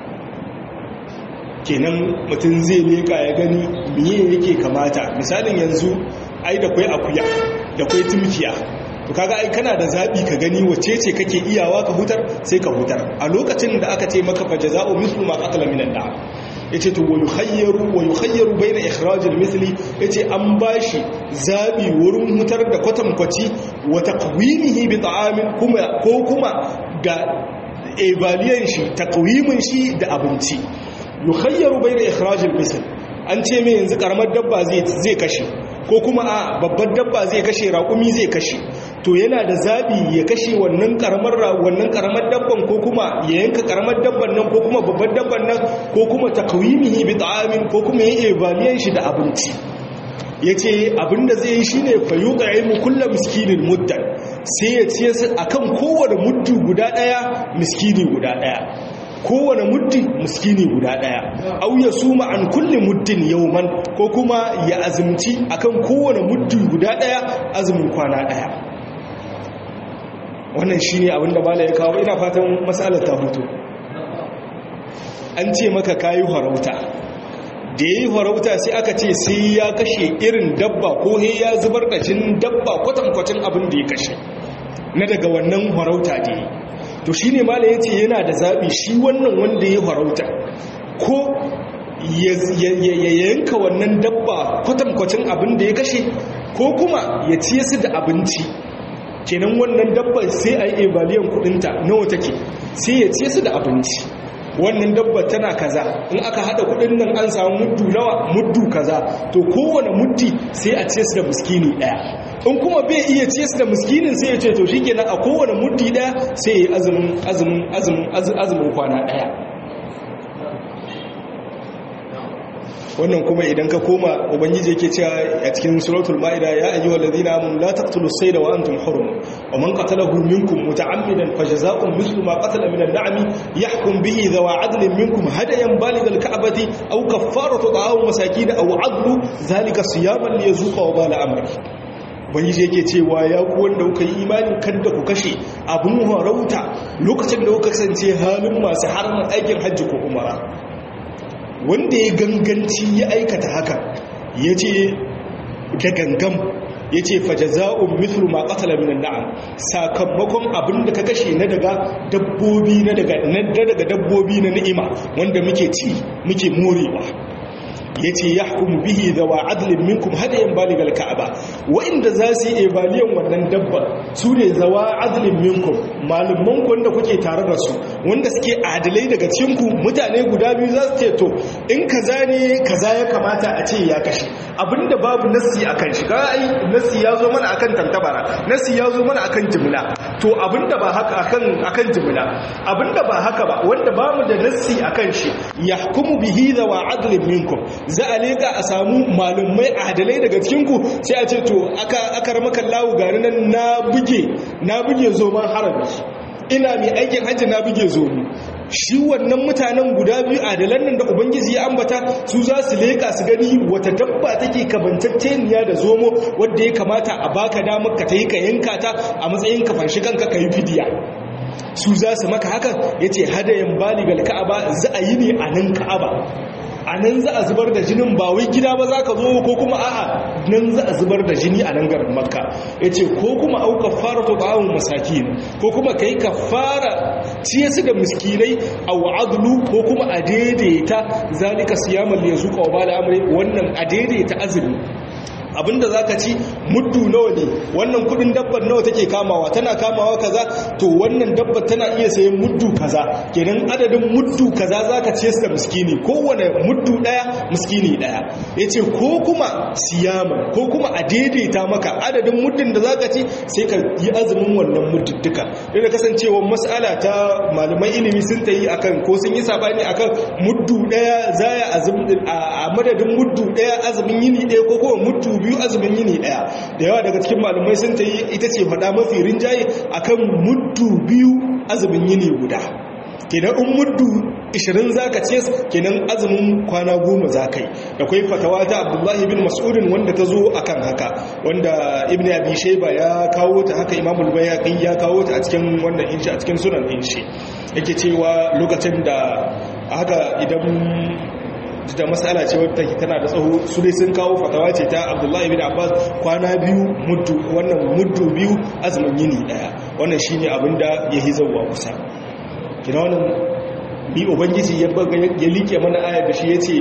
kenan mutum zai leka ya gani miye yake kamata misalin yanzu ai da kwai akuya da kwai tumkiya to kaga ai kana da zabi ka gani wace ce kake iyawa ka hutar sai ka hutar a lokacin da aka ce maka fa jaza'u mithlu ma qatala minan na'am yace to wa yukhayyaru wa yukhayyaru bayna ikhraj al-mithli yace an bashi zabi wurin hutar da kwatankwaci wa taqwimihi bi ta'amin kuma ko kuma da evaluation shi taqwimin shi da abinci yukhayyaru bayna ikhraj al-mithl an ce me yanzu karamar dabba zai zai kashe ko kuma a babbar dabba zai kashe raƙumi zai kashe to yana da zabi ya kashe wannan karamar wannan karamar dabban ko kuma ya yanka karamar dabban nan ko kuma babbar dabban nan ko kuma takwimihi bi ta'amin ko kuma ya evaluate shi da abinci yace abinda zai yi shine fa yuqaimu kullu miskinin muddan sai ya ce akan kowane muddu guda daya miskini guda daya kowane muddi miskini guda daya au ya suma an kulli muddin yawman ko kuma ya azumci akan kowane muddi guda daya azumin kwana daya wannan shine abinda bala ya kawo ina fatan matsalar ta hutu an ce maka kayi farauta da yayi farauta sai aka ce sai ya kashe irin dabba ko he ya zubar da jin dabba kwatankwacin abin da ya kashe na daga wannan farauta da yi to shi ne mala ya ce yana da zaɓi shi wannan wanda ya farauta ko ya yanka wannan dabba kwatankwacin abin da ya kashe ko kuma ya ciye su da abinci kenan wannan dabba sai a yi ebaliyan kudinta nawa take sai ya ciye su da abinci wannan dabba tana kaza in aka hada kudin nan an samu muddu nawa muddu kaza to kowane muddi sai a ciye su da miskini daya in kuma bai iya ce su da miskinin sai ya ce to shi kenan a kowane muddi daya sai ya azumin azumin azumin azumin kwana daya wannan kuma idan ka koma ubangiji yake cewa a cikin suratul maida ya ayyuhal ladina amanu la taqtulus sayda wa antum hurum wa man qatalahu minkum muta'ammidan fajaza'un mithlu ma qatala min an-na'ami yahkum bihi dhawa 'adlin minkum hadayan balighal ka'bati aw kaffaratu ta'amu masakin aw 'adlu dhalika siyaman liyazuqa wa bala amri ubangiji yake cewa ya ku wanda kuka yi imani kada ku kashe abun harauta lokacin da kuka kasance halin masu haramun aikin hajji ko umara wanda ya ganganci ya aikata haka ya ce da gangam ya ce fajaza'un mithlu ma qatala minan na'am sakamakon abin da ka kashe na daga dabbobi na daga na daga dabbobi na ni'ima wanda muke ci muke morewa yace yahkumu bihi dawa adlin minkum hadayan baligal ka'aba wa'inda za su yi ebaliyan wannan dabba su ne zawa adlin minkum malumman ku wanda kuke tare da su wanda suke adalai daga cikin ku mutane guda biyu za su ce to in kaza ne kaza ya kamata a ce ya kashe abinda babu nasi akan shi ga ai nasi ya zo mana akan tantabara nasi ya zo mana akan jimla to abinda ba haka akan akan jimla abinda ba haka ba wanda bamu da nasi akan shi yahkumu bihi dawa adlin minkum za a leka a samu malumai adalai daga cikinku sai a ce to aka aka ramaka lawu gari nan na buge na buge zoman harabi ina mai aikin hajji na buge zomi shi wannan mutanen guda biyu adalan nan da ubangiji ya ambata su za su leka su gani wata dabba take kabantacceniya da zomo wadda ya kamata a baka damar ka ta yi ka yanka ta a matsayin ka fanshi kanka ka yi fidiya su za su maka hakan ya ce hadayen baligal ka'aba za a yi ne a nan ka'aba a nan za a zubar da jinin ba wai gida ba za ka zo ko kuma a'a nan za a zubar da jini a nan garin makka ya ce ko kuma auka fara to ba'awun masakin ko kuma ka yi ka fara ciye su da miskinai a wa'adulu ko kuma a daidaita zalika siyaman ya zuka wa ba da amure wannan a daidaita azumi abinda zaka ci muddu nawa ne wannan kudin dabbar nawa take kamawa tana kamawa kaza to wannan dabbar tana iya sayan muddu kaza kenan adadin muddu kaza zaka ce da miskini kowane muddu daya miskini daya yace ko kuma siyama ko kuma a daidaita maka adadin muddin da zaka ci sai ka yi azumin wannan muddudduka da kasancewa mas'ala ta malaman ilimi sun tayi akan ko sun yi sabani akan muddu daya zaya azumi a madadin muddu daya azumin yini daya ko kuma muddu biyu azumin yini daya da yawa daga cikin malumai sun ta yi ita ce faɗa mafi rinjaye akan muddu biyu azumin yini guda kenan in muddu 20 zaka ce kenan azumin kwana goma zaka yi da kai fatawa ta Abdullahi bin Mas'udin wanda ta zo akan haka wanda Ibn Abi Shayba ya kawo ta haka Imam al-Bayhaqi ya kawo ta a cikin wannan inshi a cikin sunan inshi yake cewa lokacin da haka idan da matsala ce wadda tana da tsaho su dai sun kawo fatawa ce ta abdullahi bin abbas kwana biyu muddu wannan muddu biyu azumin yini daya wannan shine abin da ya yi zauwa kusa kina wannan bi ubangiji ya baga ya like mana ayar da shi yace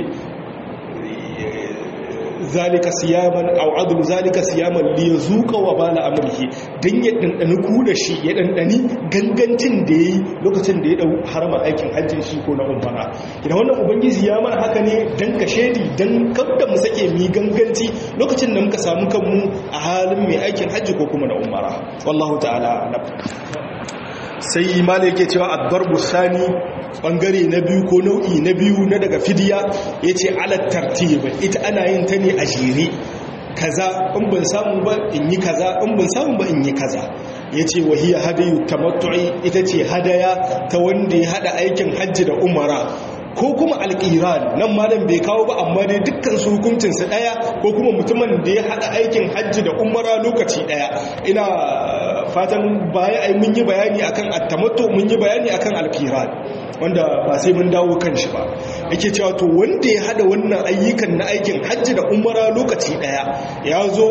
zalika siyaman aw adlu zalika siyaman li yazuqa wa bala amrihi dan ya dandani ku da shi ya dandani gangancin da yayi lokacin da ya dau harama aikin hajjin shi ko na umara idan wannan ubangiji ya mana haka ne dan ka shedi dan kada mu sake mi ganganci lokacin da muka samu kanmu a halin mai aikin hajji ko kuma na umara wallahu ta'ala alam sai malai yake cewa ad-darbu sani bangare na biyu ko nau'i na biyu na daga fidiya ya ce alat tartib ita ana yin ta ne a jere kaza in ban samu ba in yi kaza in ban samu ba in yi kaza ya ce wahiyar hadayu tamattu'i ita ce hadaya ta wanda ya hada aikin hajji da umara ko kuma alƙiran nan malam bai kawo ba amma dai dukkan su hukuncinsa ɗaya ko kuma mutumin da ya haɗa aikin hajji da umara lokaci ɗaya ina fatan baya ai mun yi bayani akan attamatto mun yi bayani akan alƙiran wanda ba sai mun dawo kan shi ba yake cewa to wanda ya haɗa wannan ayyukan na aikin hajji da umara lokaci ɗaya ya zo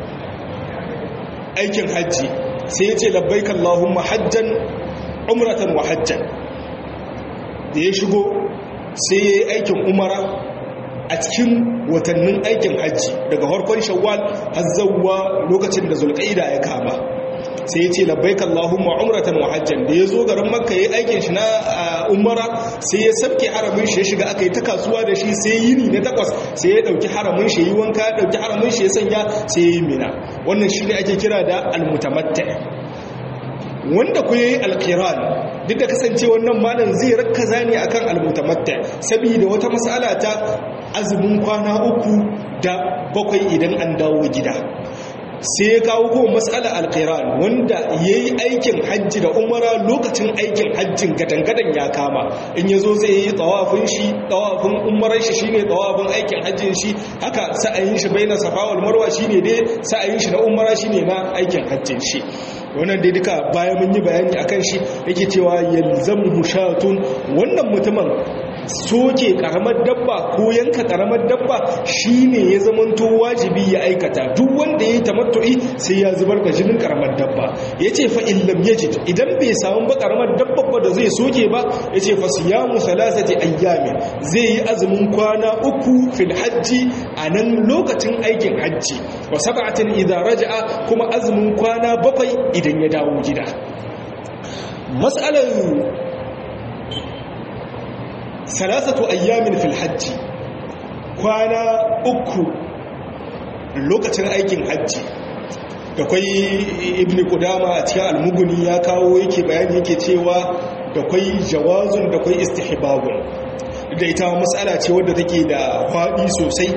aikin hajji sai ya ce labbaik Allahumma hajjan umratan wa hajjan da ya shigo sai ya yi aikin umara a cikin watannin aikin hajji daga harkon shawwal har zawwa lokacin da zulqaida ya kama sai ya ce labbaik Allahumma umratan wa hajjan da ya zo garin makka ya aikin shi na umara sai ya sabke haramin shi ya shiga aka yi ta kasuwa da shi sai yini na takwas sai ya dauki haramin shi yi wanka ya dauki haramin shi ya sanya sai ya yi mina wannan shi ne ake kira da almutamatta wanda ku yi alkiran duk da kasance wannan malam zai rakkaza ne akan almutamatta saboda wata mas'ala ta azumin kwana uku da bakwai idan an dawo gida sai ya kawo kuma matsala alkiran wanda ya yi aikin hajji da umara lokacin aikin hajjin gadangadan ya kama in ya zo zai yi tsawafin shi tsawafin umarar shi shine tsawafin aikin hajjin shi haka sa'ayin shi bai na safawar marwa shine dai sa'ayin shi na umara shine na aikin hajjin shi wannan dai duka bayan mun yi bayani akan shi yake cewa yalzamu mushatun wannan mutumin soke karamar dabba ko yanka karamar dabba shine ya zamanto wajibi ya aikata duk wanda ya yi tamattu'i sai ya zubar da jinin karamar dabba yace fa illam yajid idan bai samu ba karamar dabba ba da zai soke ba yace fa siyamu salasati ayyamin zai yi azumin kwana uku fil hajji anan lokacin aikin hajji wa sab'atin idza raja'a kuma azumin kwana bakwai idan ya dawo gida mas'alar salasatu ayyamin fil hajji kwana uku lokacin aikin hajji da kwai ibn kudama a cikin almuguni ya kawo yake bayani yake cewa da kwai jawazun da kwai istihbabun da ita matsala ce wadda take da faɗi sosai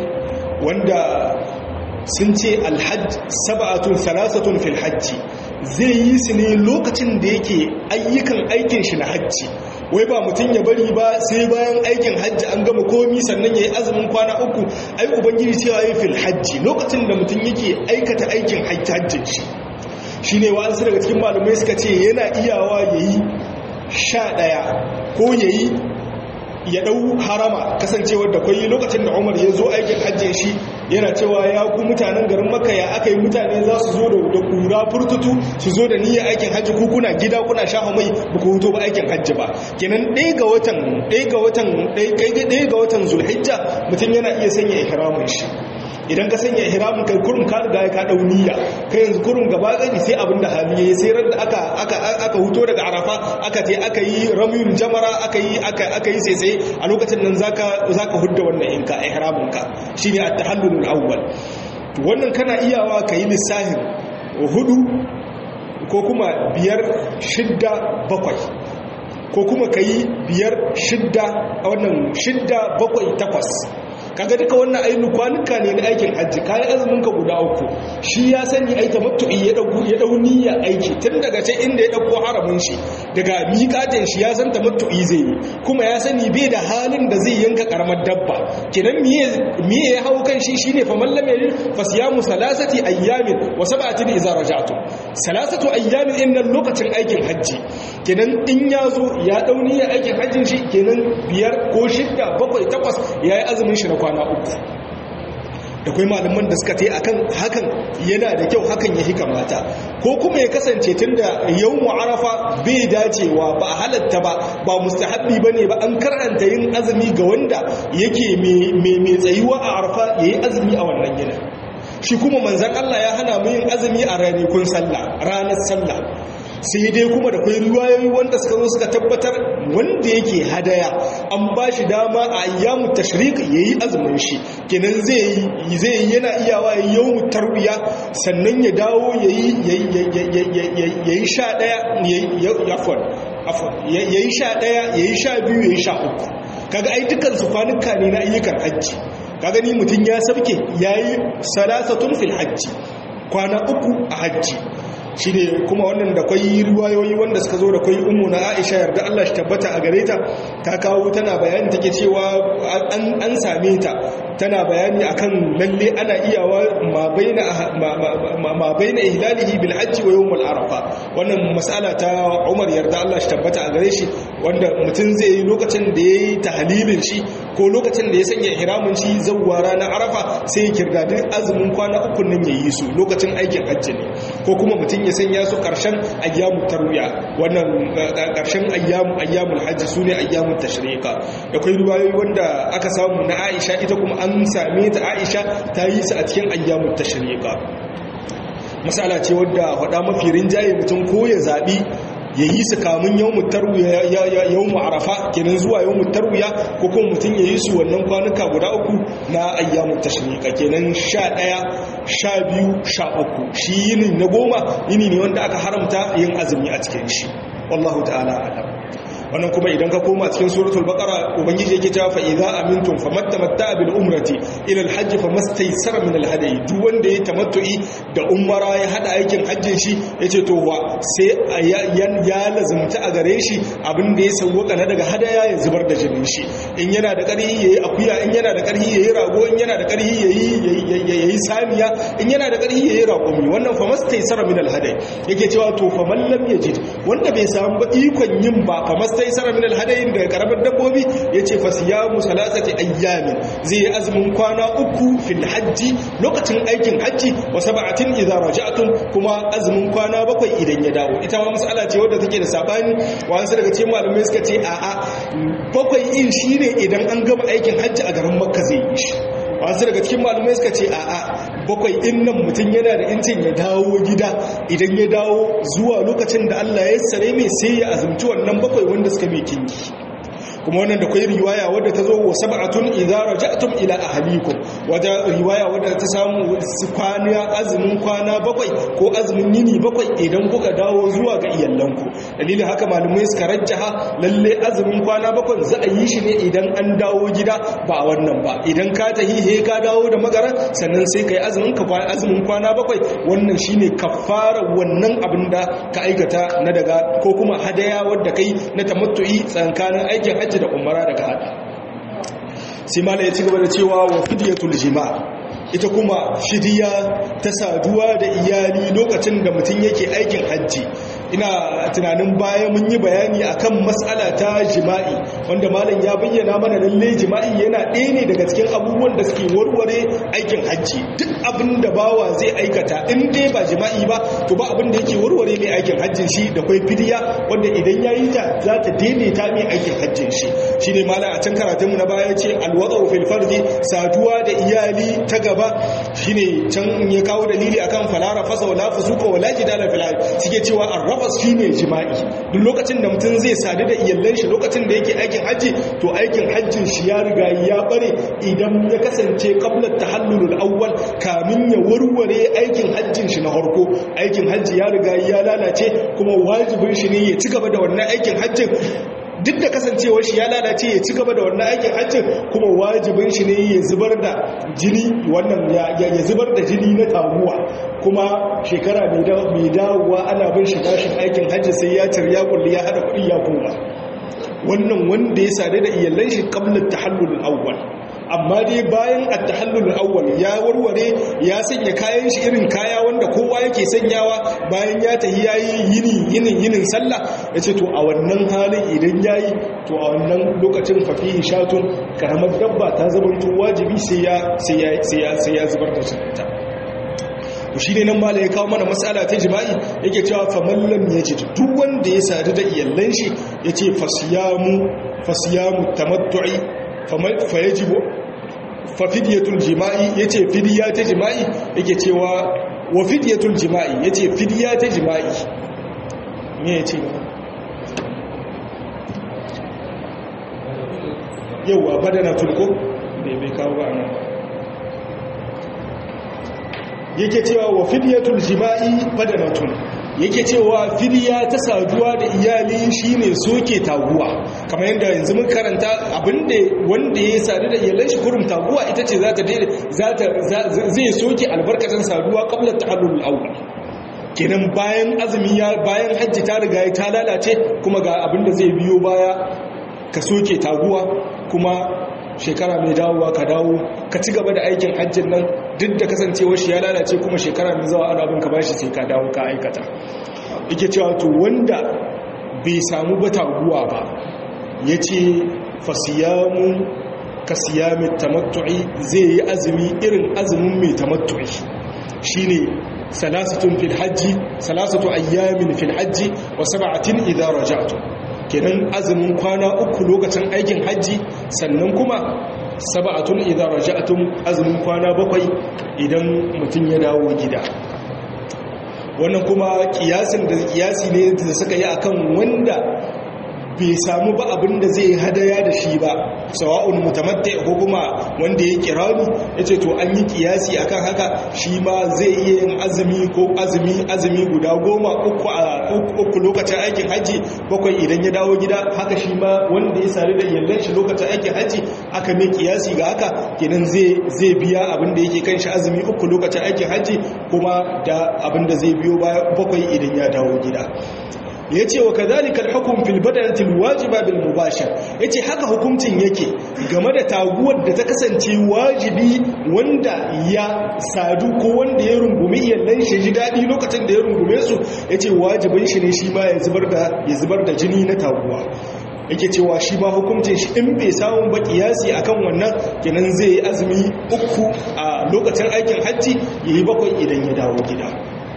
wanda sun ce alhajj sab'atun salasatun fil hajji zai yi su ne lokacin da yake ayyukan aikin shi na hajji wai ba mutum ya bari ba sai bayan aikin hajji an gama komi sannan ya yi azumin kwana uku ai ubangiji cewa ya fil hajji lokacin da mutum yake aikata aikin hajjin shi shi ne wa'ansu daga cikin malamai suka ce yana iyawa ya yi sha ɗaya ko ya yi ya ɗau harama kasancewar da kwayi lokacin da umar ya zo aikin hajjin shi yana cewa ya ku mutanen garin maka ya aka yi mutane za su zo da kura furtutu su zo da niyyar aikin hajji ku kuna gida kuna shafa mai ba ku huto ba aikin hajji ba kenan ɗaya ga watan ɗaya ga watan ɗaya ga watan zulhijja mutum yana iya sanya ihramin shi idan ka sanya ihramin kai kurum ka riga ka dau niyya kai yanzu kurum gaba gani sai abin da hali yayi sai ran da aka aka aka huto daga arafa aka je aka yi ramyul jamara aka yi aka aka yi sai sai a lokacin nan zaka zaka hudda wannan inka ihramin ka shine at-tahallul awwal to wannan kana iyawa kai lissahin hudu ko kuma biyar shidda bakwai ko kuma kai biyar shidda wannan shidda bakwai takwas kaga duka wannan ainihin kwanuka ne na aikin hajji kayan azumin ka guda uku shi ya sani ai tamattu'i ya dauko ya dau niyya aiki tun daga can inda ya dauko haramin shi daga miƙatin shi ya san tamattu'i zai yi kuma ya sani bai da halin da zai yanka karamar dabba kenan miye miye ya hawo kan shi shine fa man lam yajid fa siyamu salasati ayyamin wa sab'atin idza raja'tum salasatu ayyamin innan lokacin aikin hajji kenan in ya zo ya dau niyya aikin hajjin shi kenan biyar ko shidda bakwai takwas yayi azumin shi na kwana uku da kai malaman da suka ta yi akan hakan yana da kyau hakan ya kamata ko kuma ya kasance tun da yau arafa bai dacewa ba a halatta ba ba mustahabbi ba ne ba an karanta yin azumi ga wanda yake mai tsayuwa a arafa ya yi azumi a wannan gina shi kuma manzan Allah ya hana mu yin azumi a ranakun sallah ranar sallah sai dai kuma da kwai ruwayoyi wanda suka zo suka tabbatar wanda yake hadaya an ba shi dama a ayyamu tashrik yayi azumin shi kenan zai zai yana iyawa yawmu tarbiya sannan ya dawo yayi yayi sha daya yayi afwan afwan yayi sha daya yayi sha biyu yayi sha uku kaga ai dukkan su kwanuka ne na ayyukan hajji kaga ni mutun ya sabke yayi salasatun fil hajji kwana uku a hajji shi ne kuma wannan da kwai ruwayoyi wanda suka zo da kwai umu na aisha yarda Allah shi tabbata a gare ta ta kawo tana bayani take cewa an same ta tana bayani akan lalle ana iyawa ma baina ma baina ihlalihi bil hajji wa yawm al arafa wannan mas'ala ta Umar yarda Allah shi tabbata a gare shi wanda mutum zai yi lokacin da yayi tahlilin shi ko lokacin da ya sanya ihramin shi zawwa ranar arafa sai ya kirdadin azumin kwana uku nan yayi su lokacin aikin hajji ne ko kuma mutum ya sanya su ƙarshen ayyamu tarwiya wannan ƙarshen ayyamu ayyamul hajji su ne ayyamun tashriqa da kai ruwayoyi wanda aka samu na Aisha ita kuma an same ta Aisha ta yi su a cikin ayyamun tashriqa masala ce wadda faɗa mafi rinjaye mutum ko ya zaɓi ya yi su kamun yawon tarwiya yawon arafa kenan zuwa yawon tarwiya ko kuma mutum ya yi su wannan kwanuka guda uku na ayyamun tashriqa kenan sha ɗaya sha biyu sha uku shi yini na goma yini ne wanda aka haramta yin azumi a cikin shi wallahu ta'ala alam wannan kuma idan ka koma cikin suratul baqara ubangiji yake cewa fa idza amintum famattamatta bil umrati ila al hajj famastaysara min al hadi duk wanda ya tamattu'i da umara ya hada aikin hajjin shi yace to wa sai ya lazumta a gare shi abin da ya sauwaka na daga hadaya ya zubar da jinin shi in yana da karhi yayi akuya in yana da karhi yayi rago in yana da karhi yayi yayi samiya in yana da karhi yayi raƙumi wannan famastaysara min al hadi yake cewa to faman lam yajid wanda bai samu ba ikon yin ba famasta mastaysara min alhadayin da karamar dabbobi yace fa siyamu salasati ayyamin zai yi azumin kwana uku fil hajji lokacin aikin hajji wa sab'atin idza raja'tum kuma azumin kwana bakwai idan ya dawo ita ma mas'ala ce wadda take da sabani wasu daga cikin malamai suka ce a'a bakwai in shine idan an gama aikin hajji a garin makka zai yi shi wasu daga cikin malamai suka ce a'a bakwai din nan mutum yana da incin ya dawo gida idan ya dawo zuwa lokacin da Allah ya sare mai sai ya azumci wannan bakwai wanda suka mai kinki kuma wannan da kwai riwaya wadda ta zo wa sab'atun idza raja'tum ila ahlikum wata riwaya wadda ta samu kwana azumin kwana bakwai ko azumin yini bakwai idan kuka dawo zuwa ga iyalanku dalilin haka malamai suka rajjaha lalle azumin kwana bakwai za a yi shi ne idan an dawo gida ba wannan ba idan ka tahi he ka dawo da magara sannan sai kai azumin ka azumin kwana bakwai wannan shine kafara wannan abin da ka aikata na daga ko kuma hadaya wadda kai na tamattu'i tsakanin aikin hajji da umara daga hada sai mala ya ci gaba da cewa wa fidiyatul jima' ita kuma fidiya ta saduwa da iyali lokacin da mutum yake aikin hajji ina tunanin baya mun yi bayani akan matsala ta jima'i wanda malam ya bayyana mana lalle jima'i yana ɗaya ne daga cikin abubuwan da suke warware aikin hajji duk abin da bawa zai aikata in dai ba jima'i ba to ba abin da yake warware mai aikin hajjin shi da kwai fidiya wanda idan ya yi ta za ta daidaita mai aikin hajjin shi shi ne malam a can karatunmu na baya ce alwazau fil farji saduwa da iyali ta gaba shine can ya kawo dalili akan falara fasa wala fusuka wala jidala fil suke cewa arrafas shine jima'i duk lokacin da mutum zai sadu da iyallan shi lokacin da yake aikin hajji to aikin hajjin shi ya riga ya bare idan ya kasance qabla tahallulul awwal kamin ya warware aikin hajjin shi na farko aikin hajji ya riga ya lalace kuma wajibin shi ne ya ci gaba da wannan aikin hajjin duk da kasancewar shi ya lalace ya ci gaba da wannan aikin hajjin kuma wajibin shi ne ya zubar da jini wannan ya zubar da jini na taguwa kuma shekara mai dawowa ana bin shi bashin aikin hajji sai ya cirya kulli ya hada kuɗi ya koma wannan wanda ya sadu da iyalan shi qabla tahallul awwal amma dai bayan at-tahallul awwal ya warware ya sanya kayan shi irin kaya wanda kowa yake sanyawa bayan ya tahi yayi yini yinin yinin sallah yace to a wannan halin idan yayi to a wannan lokacin fafihi shatun karamar dabba ta zamanto wajibi sai ya sai ya sai ya sai ya zubar da ta to shine nan mala ya kawo mana mas'ala ta jima'i yake cewa faman lam yajid duk wanda ya sadu da iyallan shi yace fasiyamu fasiyamu tamattu'i fayajibu fafidyatul jima'i yace fidya ta jima'i yake cewa wa fidyatul jima'i yace fidya ta jima'i me yace yawa badana tulko bai bai kawo ba nan yake cewa wa fidyatul jima'i badanatun yake cewa fidiya ta saduwa da iyali shine soke taguwa kamar yadda yanzu mun karanta abinda wanda ya sadu da iyalan shi kurum taguwa ita ce za ta zai soke albarkacin saduwa qabla tahallul awwal kenan bayan azumi ya bayan hajji ta riga ta lalace kuma ga abinda zai biyo baya ka soke taguwa kuma shekara mai dawowa ka dawo ka ci gaba da aikin hajjin nan duk da kasancewar shi ya lalace kuma shekara mai zawa ana bin ka bashi sai ka dawo ka aikata yake cewa to wanda bai samu ba taguwa ba ya ce fasiyamu ka siyami tamattu'i zai yi azumi irin azumin mai tamattu'i shine salasatun fil hajji salasatu ayyamin fil hajji wa sab'atin idza raja'tum kenan azumin kwana uku lokacin aikin hajji sannan kuma saba'atun idan raja'atum azumin kwana bakwai idan mutum ya dawo gida wannan kuma kiyasin da kiyasi ne da suka yi akan wanda bai samu ba abin da zai hadaya da shi ba sawa'un mutamatta ko kuma wanda ya kirani yace to an yi kiyasi akan haka shi ma zai iya yin azumi ko azumi azumi guda goma uku a uku lokacin aikin haji bakwai idan ya dawo gida haka shi ma wanda ya sare da yallan shi lokacin aikin haji aka mai kiyasi ga haka kenan zai zai biya abin da yake kan shi azumi uku lokacin aikin haji kuma da abin da zai biyo bakwai idan ya dawo gida ya ce wa kazalika al-hukm fil badanati al-wajiba bil mubashir yace haka hukuncin yake game da taguwar da ta kasance wajibi wanda ya sadu ko wanda ya rungumi iyallan shi ji dadi lokacin da ya rungume su yace wajibin shi ne shi ma ya zubar da ya zubar da jini na taguwa yake cewa shi ma hukuncin shi in bai samu ba kiyasi akan wannan kenan zai yi azumi uku a lokacin aikin hajji yayi bakwai idan ya dawo gida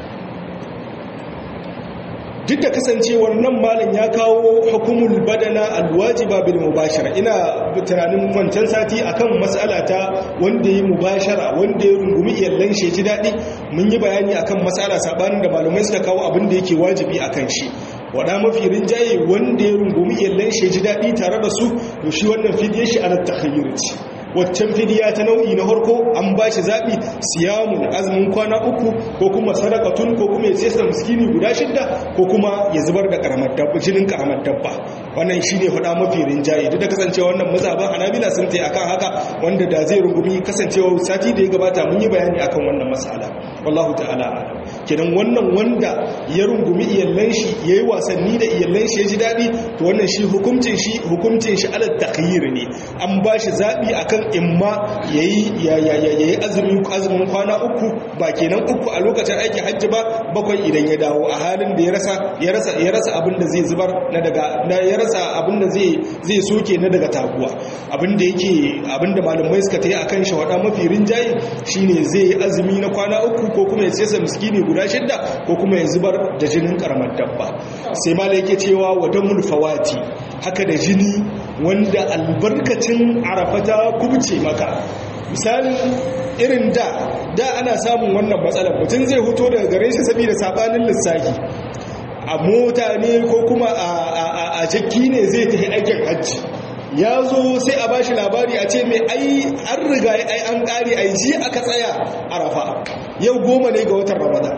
duk da kasancewar nan malin ya kawo hukumul badana alwajiba bil mubashara ina tunanin wancan sati akan mas'ala ta wanda yi mubashara wanda ya rungumi iyallan shi ji daɗi mun yi bayani akan mas'ala sabanin da malamai suka kawo abin da yake wajibi akan shi wada mafi rinjaye wanda ya rungumi iyallan shi ji daɗi tare da su to shi wannan fidiyar shi ala takhayyur waccan fidiya ta nau'i na harko an ba shi zaɓi siyamun azumin kwana uku ko kuma sadakatun ko kuma ya sesa miskini guda shidda ko kuma ya zubar da karamar dabba jinin karamar dabba wannan shi ne faɗa mafi rinjaye duk da kasancewa wannan mazaban hanabila sun ta akan haka wanda da zai rungumi kasancewa sati da ya gabata mun yi bayani akan wannan masala wallahu ta'ala alam kenan wannan wanda ya rungumi iyallan shi yayi wasanni da iyallan shi ya ji daɗi to wannan shi hukuncin shi hukuncin shi ala takhyir ne an ba shi zaɓi akan imma yayi azumin azumin kwana uku ba kenan uku a lokacin aikin hajji ba bakwai idan ya dawo a halin da ya rasa ya rasa ya rasa abin da zai zubar na daga ya rasa abin da zai zai soke na daga taguwa abin da yake abin da malamai suka tayi akan shi wada mafi rinjaye shine zai yi azumi na kwana uku ko kuma ya sesa miskini guda shidda ko kuma ya zubar da jinin karamar dabba sai malai yake cewa wadamul fawati haka da jini wanda albarkacin arafata kubce maka misali irin da da ana samun wannan matsalar mutum zai hoto daga gare shi saboda sabanin lissafi a mota ne ko kuma a jakki ne zai tafi aikin hajji ya zo sai a bashi labari a ce mai ai an riga ai an kare ai ji aka tsaya arafa yau goma ne ga watan ramadan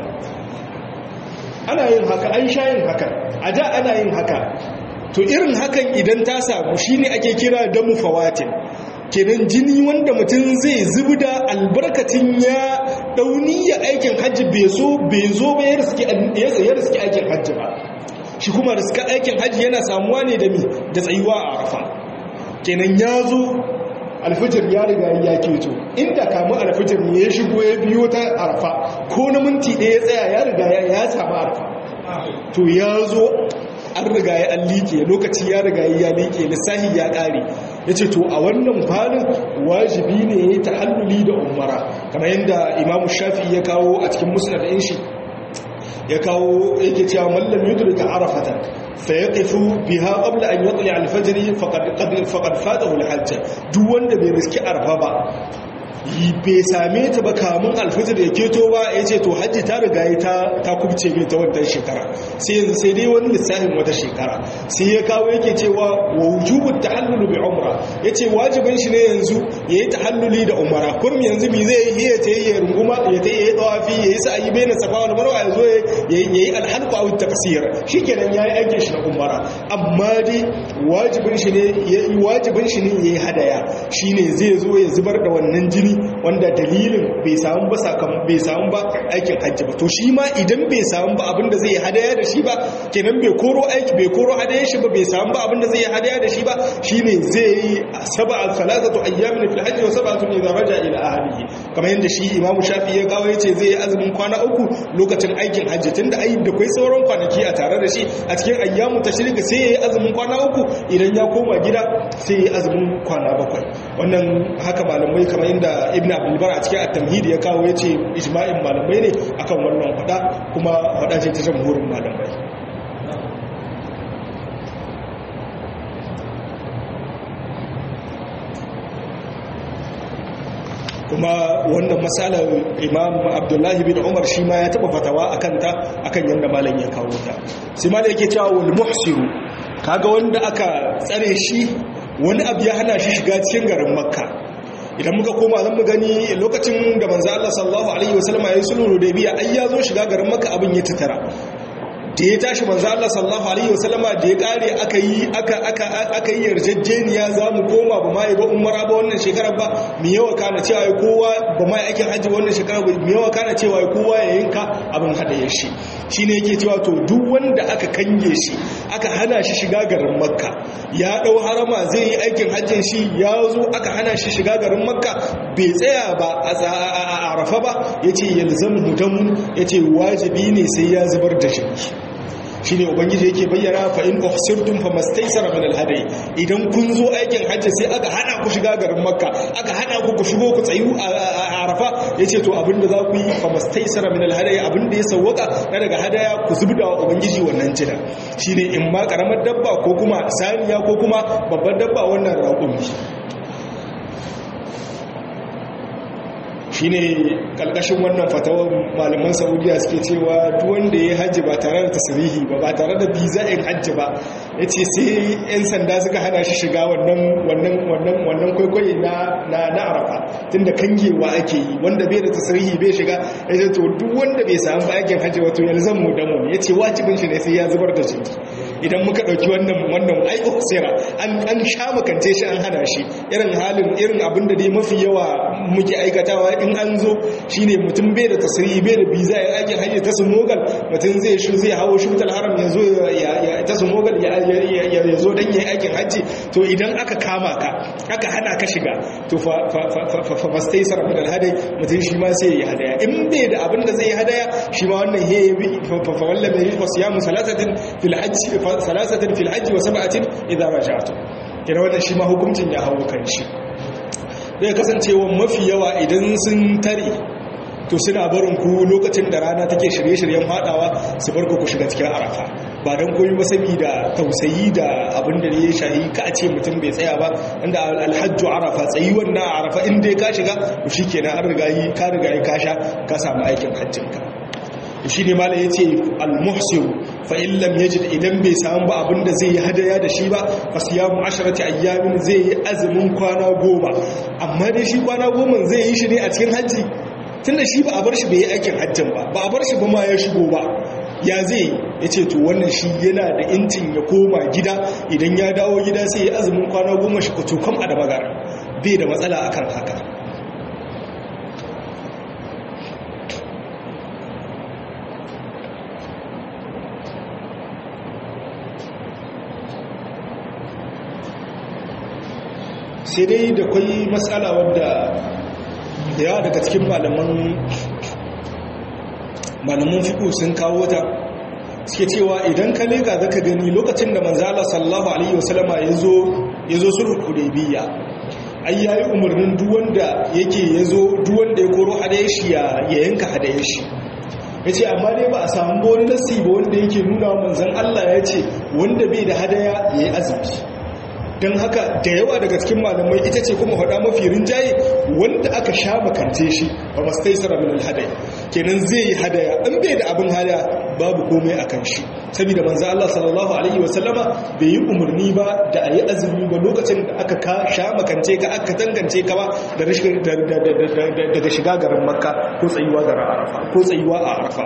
ana yin haka an sha yin haka a da ana yin haka to irin hakan idan ta samu shine ake kira da mufawatin kenan jini wanda mutum zai zubi da albarkacin ya dauni ya aikin hajji bai so bai zo ba ya riski aikin hajji ba shi kuma riska aikin hajji yana samuwa ne da mi da tsayuwa a arafa kenan ya zo alfijir ya riga ya keto inda kamun alfijir ne ya shigo ya biyo ta arafa ko na minti ɗaya ya tsaya ya riga ya samu arafa to ya zo an riga ya an liƙe lokaci ya riga ya liƙe lissahi ya ƙare ya ce to a wannan falin wajibi ne ya yi ta'alluli da umara kamar yadda imamu shafi ya kawo a cikin musnad ɗin shi ya kawo yake cewa mallam yudrika arafatan fa yaqifu biha qabla an yatli al-fajr faqad faqad fatahu al-hajj duk wanda bai riski arfa ba bai same ta ba kamun alfajir ya keto ba ya ce to hajji ta riga ya ta kubce mai ta wannan shekara sai yanzu sai dai wani lissafin wata shekara sai ya kawo yake cewa wa wujubu tahallulu bi umra yace wajibin shi ne yanzu yayi tahalluli da umara kurum yanzu mi zai yi ya ta yi runguma ya ta yi tawafi ya yi sa'ayi baina safa wal marwa ya zo ya yi alhalqu aw taqsir shikenan yayi aikin shi na umara amma dai wajibin shi ne wajibin shi ne yayi hadaya shine zai zo ya zubar da wannan jini wanda dalilin bai samu ba sakam bai samu ba aikin hajji ba to shi ma idan bai samu ba abinda zai hadaya da shi ba kenan bai koro aiki bai koro hadaya shi ba bai samu ba abinda zai hadaya da shi ba shine zai yi sab'a salatatu ayyamin fil hajji wa sab'atun idza raja ila ahlihi kamar yadda shi Imam Shafi ya kawo yace zai yi azumin kwana uku lokacin aikin hajji tunda ai da kai sauran kwanaki a tare da shi a cikin ayyamu tashrika sai yayi azumin kwana uku idan ya koma gida sai yayi azumin kwana bakwai wannan haka malamai kamar yadda ibn abdulbar a cikin at-tamhid ya kawo yace ijma'in malamai ne akan wannan fada kuma fada ce ta jamhurin malamai kuma wannan matsalar imam abdullahi bin umar shi ma ya taba fatawa akan ta akan yadda malam ya kawo ta sai malam yake cewa wal muhsiru kaga wanda aka tsare shi wani abu ya hana shi shiga cikin garin makka idan muka koma zan mu gani lokacin da manzo Allah sallallahu alaihi wasallam ya yi sulhu da biya ai ya zo shiga garin makka abin ya tattara da ya tashi manzo Allah sallallahu alaihi wasallama da ya kare aka yi aka aka aka yi yarjejeniya za mu koma ba mai ba umara ba wannan shekarar ba mi yawa kana cewa ai kowa ba mai aikin haji wannan shekarar ba mi yawa kana cewa ai kowa ya yanka abin hadayar shi shine yake cewa to duk wanda aka kange shi aka hana shi shiga garin makka ya dau harama zai yi aikin hajjin shi ya zo aka hana shi shiga garin makka bai tsaya ba a arafa ba yace yalzamu damun yace wajibi ne sai ya zubar da shi shine ubangiji yake bayyana fa in uhsirtum famastaysara min alhadi idan kun zo aikin hajji sai aka hana ku shiga garin makka aka hana ku ku shigo ku tsayu a arafa yace to abinda za ku yi famastaysara min alhadi abinda ya sawwaka na daga hadaya ku zubda wa ubangiji wannan jira shine in ma karamar dabba ko kuma saniya ko kuma babbar dabba wannan raƙumi shine kalkashin wannan fatawar malaman saudiya suke cewa duk wanda ya hajji ba tare da tasirihi ba ba tare da biza in hajji ba ya ce sai 'yan sanda suka hana shi shiga wannan kwaikwayi na arafa tun da kangewa ake yi wanda bai da tasirihi bai shiga ya ce to duk wanda bai samu ba aikin hajji wato yanzu mu damu ya ce wajibin shi ne sai ya zubar da jini idan muka ɗauki wannan wannan aiko sera an sha makance shi an hana shi irin halin irin abin da dai mafi yawa muke aikatawa in an zo shine mutum bai da tasiri bai da biza ya aikin hajji ta sumogal mutum zai shi zai hawo shutal haram ya zo ya ta sumogal ya zo dan yayi aikin hajji to idan aka kama ka aka hana ka shiga to fa fa mastaysar min alhadai mutum shi ma sai ya hadaya in bai da abin da zai hadaya shi ma wannan he fa fa walla mai siyamu salasatin fil hajji salasatin fil hajji wa sab'atin idza raja'tum kina wannan shi ma hukuncin ya hawo kan shi zai kasancewa mafi yawa idan sun tare to suna barin ku lokacin da rana take shirye-shiryen fadawa su bar ku shiga cikin arafa ba don koyi ba da tausayi da abin da ya shahi ka a ce mutum bai tsaya ba inda alhajju arafa tsayi wannan arafa inda ka shiga to shi kenan an rigayi ka rigayi ka sha ka samu aikin hajjinka shi ne mala ya ce almuhsir fa illam yajid idan bai samu ba abinda zai yi hadaya da shi ba fa siyamu asharati ayyamin zai yi azumin kwana goma amma dai shi kwana goma zai yi shi ne a cikin hajji tunda shi ba a bar shi bai yi aikin hajjin ba ba a bar shi ba ma ya shigo ba ya zai ya ce to wannan shi yana da intin ya koma gida idan ya dawo gida sai ya azumin kwana goma shi kutu kam a da magana bai da matsala akan haka sai dai da kwai matsala wadda da yawa daga cikin malaman malaman fiƙo sun kawo ta suke cewa idan ka leka zaka gani lokacin da manzala sallallahu alaihi wasallama yazo yazo sulhul hudaybiyya ai yayi umarnin duk wanda yake yazo duk wanda ya koro hadaye shi ya yanka hadaye shi yace amma dai ba a samu wani nasi ba wanda yake nuna manzon Allah yace wanda bai da hadaya yayi azumi don haka da yawa daga cikin malamai ita ce kuma faɗa mafi rinjaye wanda aka sha makance shi ba masu taisara min alhadaya kenan zai yi hadaya in bai da abin hadaya babu komai a kan shi saboda manzo Allah sallallahu alaihi wasallama bai yi umarni ba da a yi azumi ba lokacin da aka ka sha makance ka aka tangance ka ba daga shiga garin makka ko tsayuwa garin arafa ko tsayuwa a arafa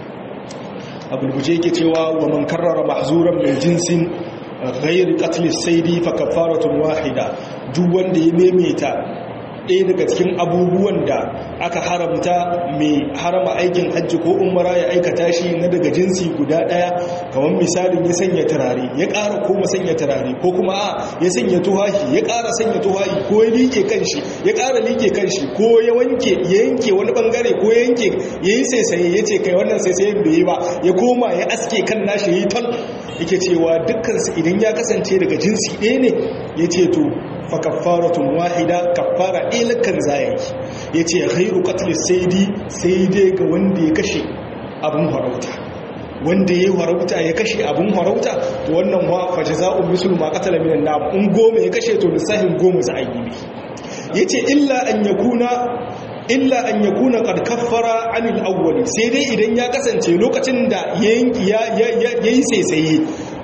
abulguje yake cewa wa man karrara mahzuran min jinsin ghairi qatl saidi fa kafaratun wahida duk wanda ya memeta ɗaya daga cikin abubuwan da aka haramta mai harama aikin hajji ko umara ya aikata shi na daga jinsi guda ɗaya kamar misalin ya sanya turare ya ƙara koma sanya turare ko kuma a ya sanya tuhahi ya ƙara sanya tuhahi ko ya liƙe kanshi ya ƙara liƙe kanshi ko ya wanke ya yanke wani bangare ko ya yanke ya yi saisaye ya ce kai wannan saisayen bai yi ba ya koma ya aske kan nashi ya yi ton yake cewa dukkansu idan ya kasance daga jinsi ɗaya ne ya ce to fa kaffaratun wahida kaffara ilakan zayayi ya ce ghairu qatl saidi sai dai ga wanda ya kashe abin farauta wanda ya farauta ya kashe abin farauta to wannan wa fa jazaa'u mislu ma qatala minan nam in goma ya kashe to lissahin goma za a yi ne yace illa an yakuna illa an ya kuna kaffara anil awwali sai dai idan ya kasance lokacin da ya yi saisaye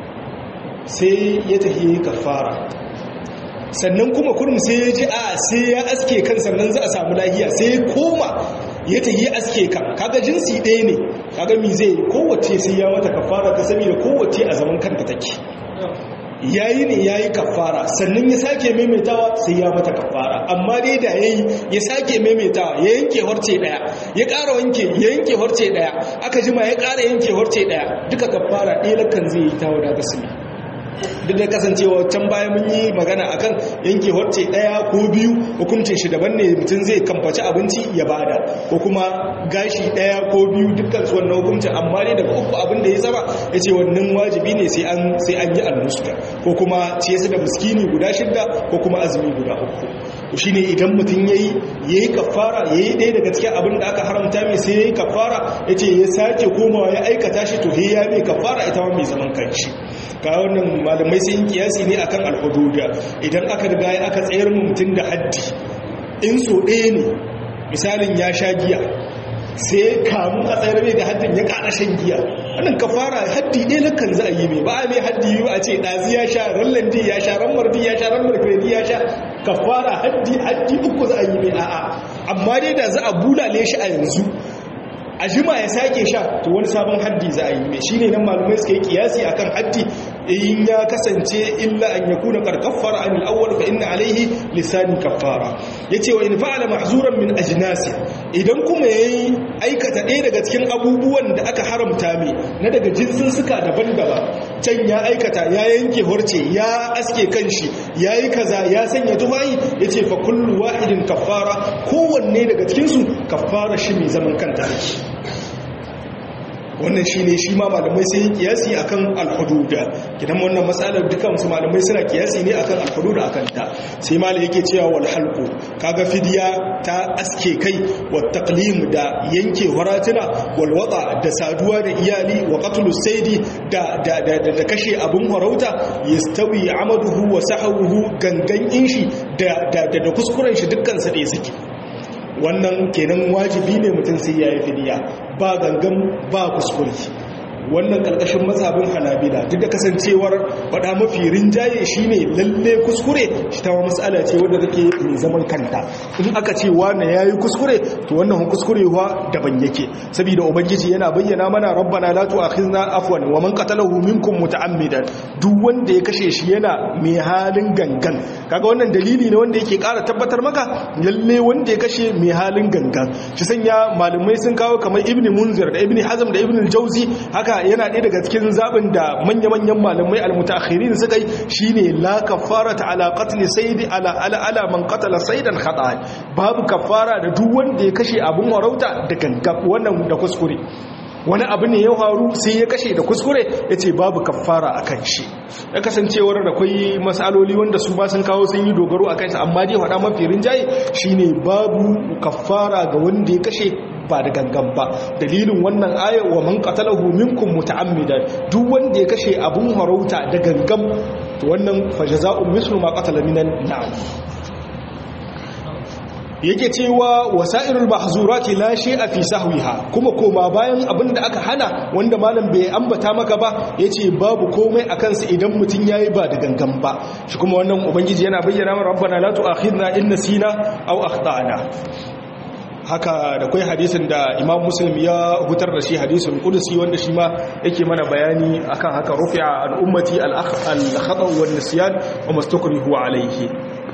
sai ya tafi kafara sannan kuma kurum sai ya ji a sai ya aske kan sannan za a samu lahiya sai ya koma ya tafi aske kan kaga jinsi ɗaya ne kaga mi zai kowace sai ya mata kafara ta sami da kowace a zaman kanta take yayi ne yayi kafara sannan ya sake maimaitawa sai ya mata kafara amma dai da yayi ya sake maimaitawa ya yanke horce daya ya ƙara wanke ya yanke horce daya aka jima ya ƙara yanke horce daya duka kafara ɗaya lakan zai yi ta wada gasmi duk da kasancewa can baya mun yi magana akan yanke wacce daya ko biyu hukuncin shi daban ne mutum zai kamfaci abinci ya bada ko kuma gashi daya ko biyu dukkan su wannan hukuncin amma dai daga uku abin da ya saba ya ce wannan wajibi ne sai an sai an yi annuska ko kuma ciye su da miskini guda shidda ko kuma azumi guda uku to shine idan mutum yayi yayi kafara yayi ɗaya daga cikin abin da aka haramta mai sai yayi kafara yace ya sake komawa ya aikata shi to he ya mai kafara ita ma mai zaman kanshi ka wannan malamai sun kiyasi ne akan alhududa idan aka riga aka tsayar mu mutum da haddi in so ɗaya ne misalin ya sha giya sai kamun a tsayar mai da haddin ya kada shan giya wannan kafara haddi ɗaya lakan za a yi mai ba a mai haddi yiwu a ce ɗazi ya sha rallandi ya sha rammardi ya sha rammarkredi ya sha kafara haddi haddi uku za a yi mai a'a amma dai da za a bulale shi a yanzu a jima ya sake sha to wani sabon haddi za a yi mai shine nan malumai suka yi kiyasi akan haddi in ya kasance illa an yakuna qad kaffara an al-awwal fa inna alayhi lisani kaffara yace wa in fa'ala mahzuran min ajnasi idan kuma yayi aikata ɗaya daga cikin abubuwan da aka haramta mai na daga jinsin suka daban-daban can ya aikata ya yanke horce ya aske kanshi yayi kaza ya sanya tufayi yace fa kullu wahidin kaffara kowanne daga cikin su kaffara shi mai zaman kanta wannan shi ne shi ma malamai sai yi kiyasi akan alhududa gidan wannan matsalar duka musu malamai suna kiyasi ne akan alhududa akan ta sai malai yake cewa wal halqu kaga fidiya ta aske kai wa taqlim da yanke waratuna wal wada da saduwa da iyali wa qatlu saydi da da da kashe abun farauta yastawi amaduhu wa sahuhu gangan inshi da da da kuskuren shi dukkan sa da suke wannan kenan wajibi ne mutum sai ya yi fidiya ba gangan ba kuskure wannan ƙarƙashin mazhabin hanabila duk da kasancewar faɗa mafi rinjaye shine lalle kuskure shi ta matsala ce wadda take mai zaman kanta in aka ce wani yayi kuskure to wannan kuskurewa daban yake saboda ubangiji yana bayyana mana rabbana la tu'akhizna afwan wa man qatalahu minkum muta'ammidan duk wanda ya kashe shi yana mai halin gangan kaga wannan dalili ne wanda yake ƙara tabbatar maka lalle wanda ya kashe mai halin gangan shi sanya malamai sun kawo kamar ibnu munzir da ibnu hazm da ibnu jauzi haka yana ɗaya daga cikin zaɓin da manya-manyan malamai almutakhirin suka yi shine la kafarata ala qatl sayd ala ala ala man qatala saydan khata babu kafara da duk wanda ya kashe abun warauta da ganga wannan da kuskure wani abu ne ya faru sai ya kashe da kuskure ya ce babu kafara a kan shi ya kasancewar da kwai matsaloli wanda su ba sun kawo sun yi dogaro a kansa amma dai faɗa mafi rinjaye shine babu kafara ga wanda ya kashe ba da gangan ba dalilin wannan aya wa man qatalahu minkum muta'ammidan duk wanda ya kashe abun harauta da gangan to wannan fajaza'un mislu ma qatala minan na'am yake cewa wasa'irul mahzurati la shay'a fi sahwiha kuma koma bayan abinda aka hana wanda malam bai ambata maka ba yace babu komai akan sa idan mutun yayi ba da gangan ba shi kuma wannan ubangiji yana bayyana mana rabbana la tu'akhidna in nasina aw akhtana haka da kai hadisin da imam muslim ya hutar da shi hadisin kudusi wanda shi ma yake mana bayani akan haka rufi'a al ummati al khata wa nisyan wa mastukrihu alayhi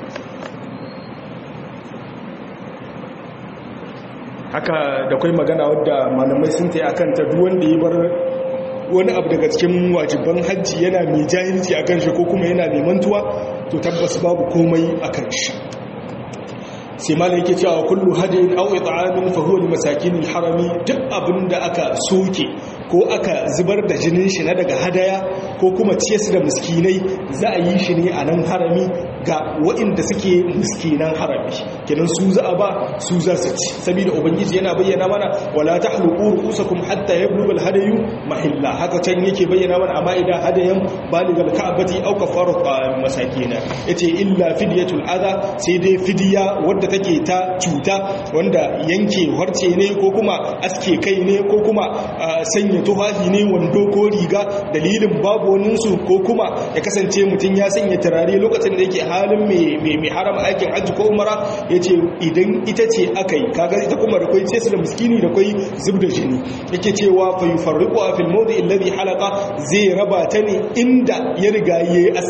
haka da kai magana wadda malamai sun ta akan ta duk wanda ya bar wani abu daga cikin wajiban hajji yana mai jahilci akan shi ko kuma yana mai mantuwa to tabbas babu komai akan shi sai malam yake cewa kullu hadayin aw it'amin fa huwa limasakin harami duk abinda aka soke ko aka zubar da jinin shi na daga hadaya ko kuma ciye su da miskinai za a yi shi ne a nan harami ga waɗanda suke miskinan harami kenan su za a ba su za su ci saboda ubangiji yana bayyana mana wala tahluqu ru'usakum hatta yablugha al-hadayu mahilla haka can yake bayyana mana amma idan hadayan baligal ka'bati aw kafaru masakina yace illa fidyatul adha sai dai fidiya wadda take ta cuta wanda yanke harce ne ko kuma aske kai ne ko kuma sanya tufafi ne wando ko riga dalilin babu waninsu ko kuma ya kasance mutum ya sanya turare lokacin da yake halin mai haram aikin hajji ko umara ya ce idan ita ce aka yi kaga ita kuma da kwai cesu da miskini da kwai zub da jini yake cewa fayu farriku a filmodi illazi halaka zai raba ta ne inda ya riga ya yi aske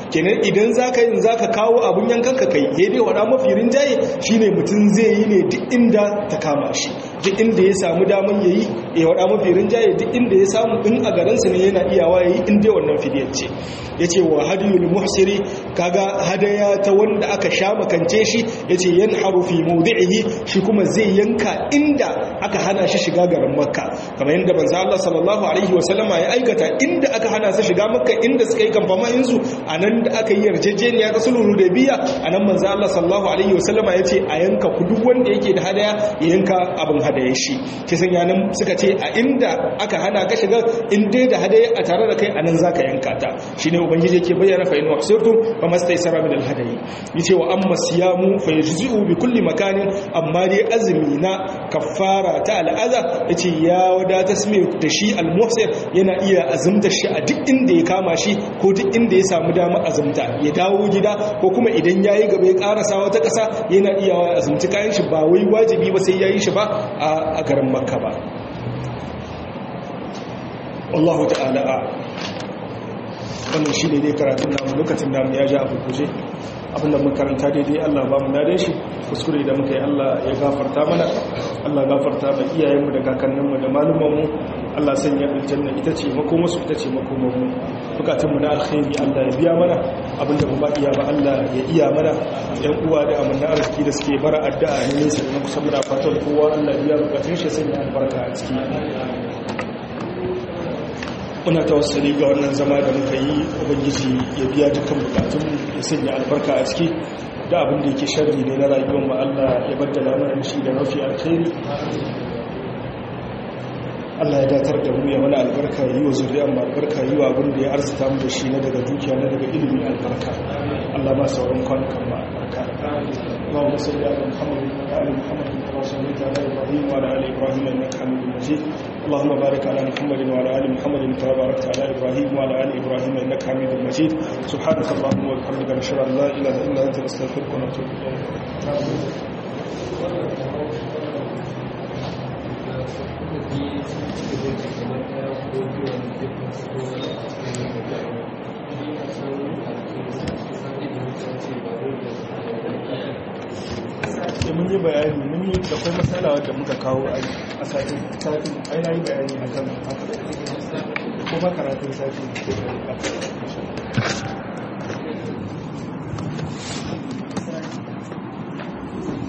kenan idan zaka yin zaka kawo abun yankan ka kai ya dai wada mafi rinjaye shine mutum zai yi ne duk inda ta kama shi duk inda ya samu daman yayi ya wada mafi rinjaye duk inda ya samu in a garin sa ne yana iyawa yayi in dai wannan fidiyar ce yace wa hadiyul muhsiri kaga hadaya ta wanda aka sha makance shi yace yanharu fi mawdi'ihi shi kuma zai yanka inda aka hana shi shiga garin makka kamar yadda manzo Allah sallallahu alaihi wasallama ya aikata inda aka hana su shiga makka inda suka yi kamfamahin su anan da aka yi yarjejeniya ta sulhu hudaybiya anan manzo Allah sallallahu alaihi wasallama yace a yanka ku duk wanda yake da hadaya ya yanka abin hadaya shi kisan yanan suka ce a inda aka hana ka shiga in dai da hadaya a tare da kai anan zaka yanka ta shine ubangiji yake bayyana fa in waqsirtum famastaysara min alhadayi yace wa amma siyamu fa yajzi'u bi kulli makanin amma dai azumi na kaffara ta al'aza yace ya wadata sme da shi almuhsir yana iya azumta shi a duk inda ya kama shi ko duk inda ya samu dama azumta ya dawo gida ko kuma idan yayi gaba ya karasa wata kasa yana iya azumci kayan shi ba wai wajibi ba sai yayi shi ba a garin makka ba wallahu ta'ala wannan shi ne dai karatun namu lokacin namu ya ja abu kuje abinda makaranta daidai Allah ba mu dade shi kuskure da muka yi Allah ya gafarta mana Allah gafarta ba iyayenmu da kakanninmu da malumanmu Allah sanya aljanna ita ce makomarsu ita ce makomarmu bukatunmu na alkhairi Allah ya biya mana abinda mu ba iya ba Allah ya iya mana yan uwa da amanna arziki da suke bara addu'a ne nesa da na kusa muna fatan kowa Allah ya biya bukatun shi sanya albarka a ciki muna tawassali ga wannan zama da muka yi ubangiji ya biya dukkan bukatun ya sanya albarka a ciki da abin da yake sharri ne na rayuwar mu Allah ya baddala mana shi da mafi alkhairi Allah ya datar da mu ya mana albarka yi wa zuriyar mu albarka yi wa abin da ya arzuta mu da shi na daga dukiya na daga ilimi albarka Allah ma sauran kwanukan mu albarka اللهم صل على محمد وعلى ال محمد كما صليت على ابراهيم وعلى ال ابراهيم انك حميد مجيد اللهم بارك على محمد وعلى ال محمد كما باركت على ابراهيم وعلى ال ابراهيم انك حميد مجيد سبحانك اللهم وبحمدك نشهد ان لا اله الا انت نستغفرك ونتوب اليك sai mun yi bayani mun yi da kuma matsala wadda muka kawo a satin satin aina yi bayani akan haka kuma karatun satin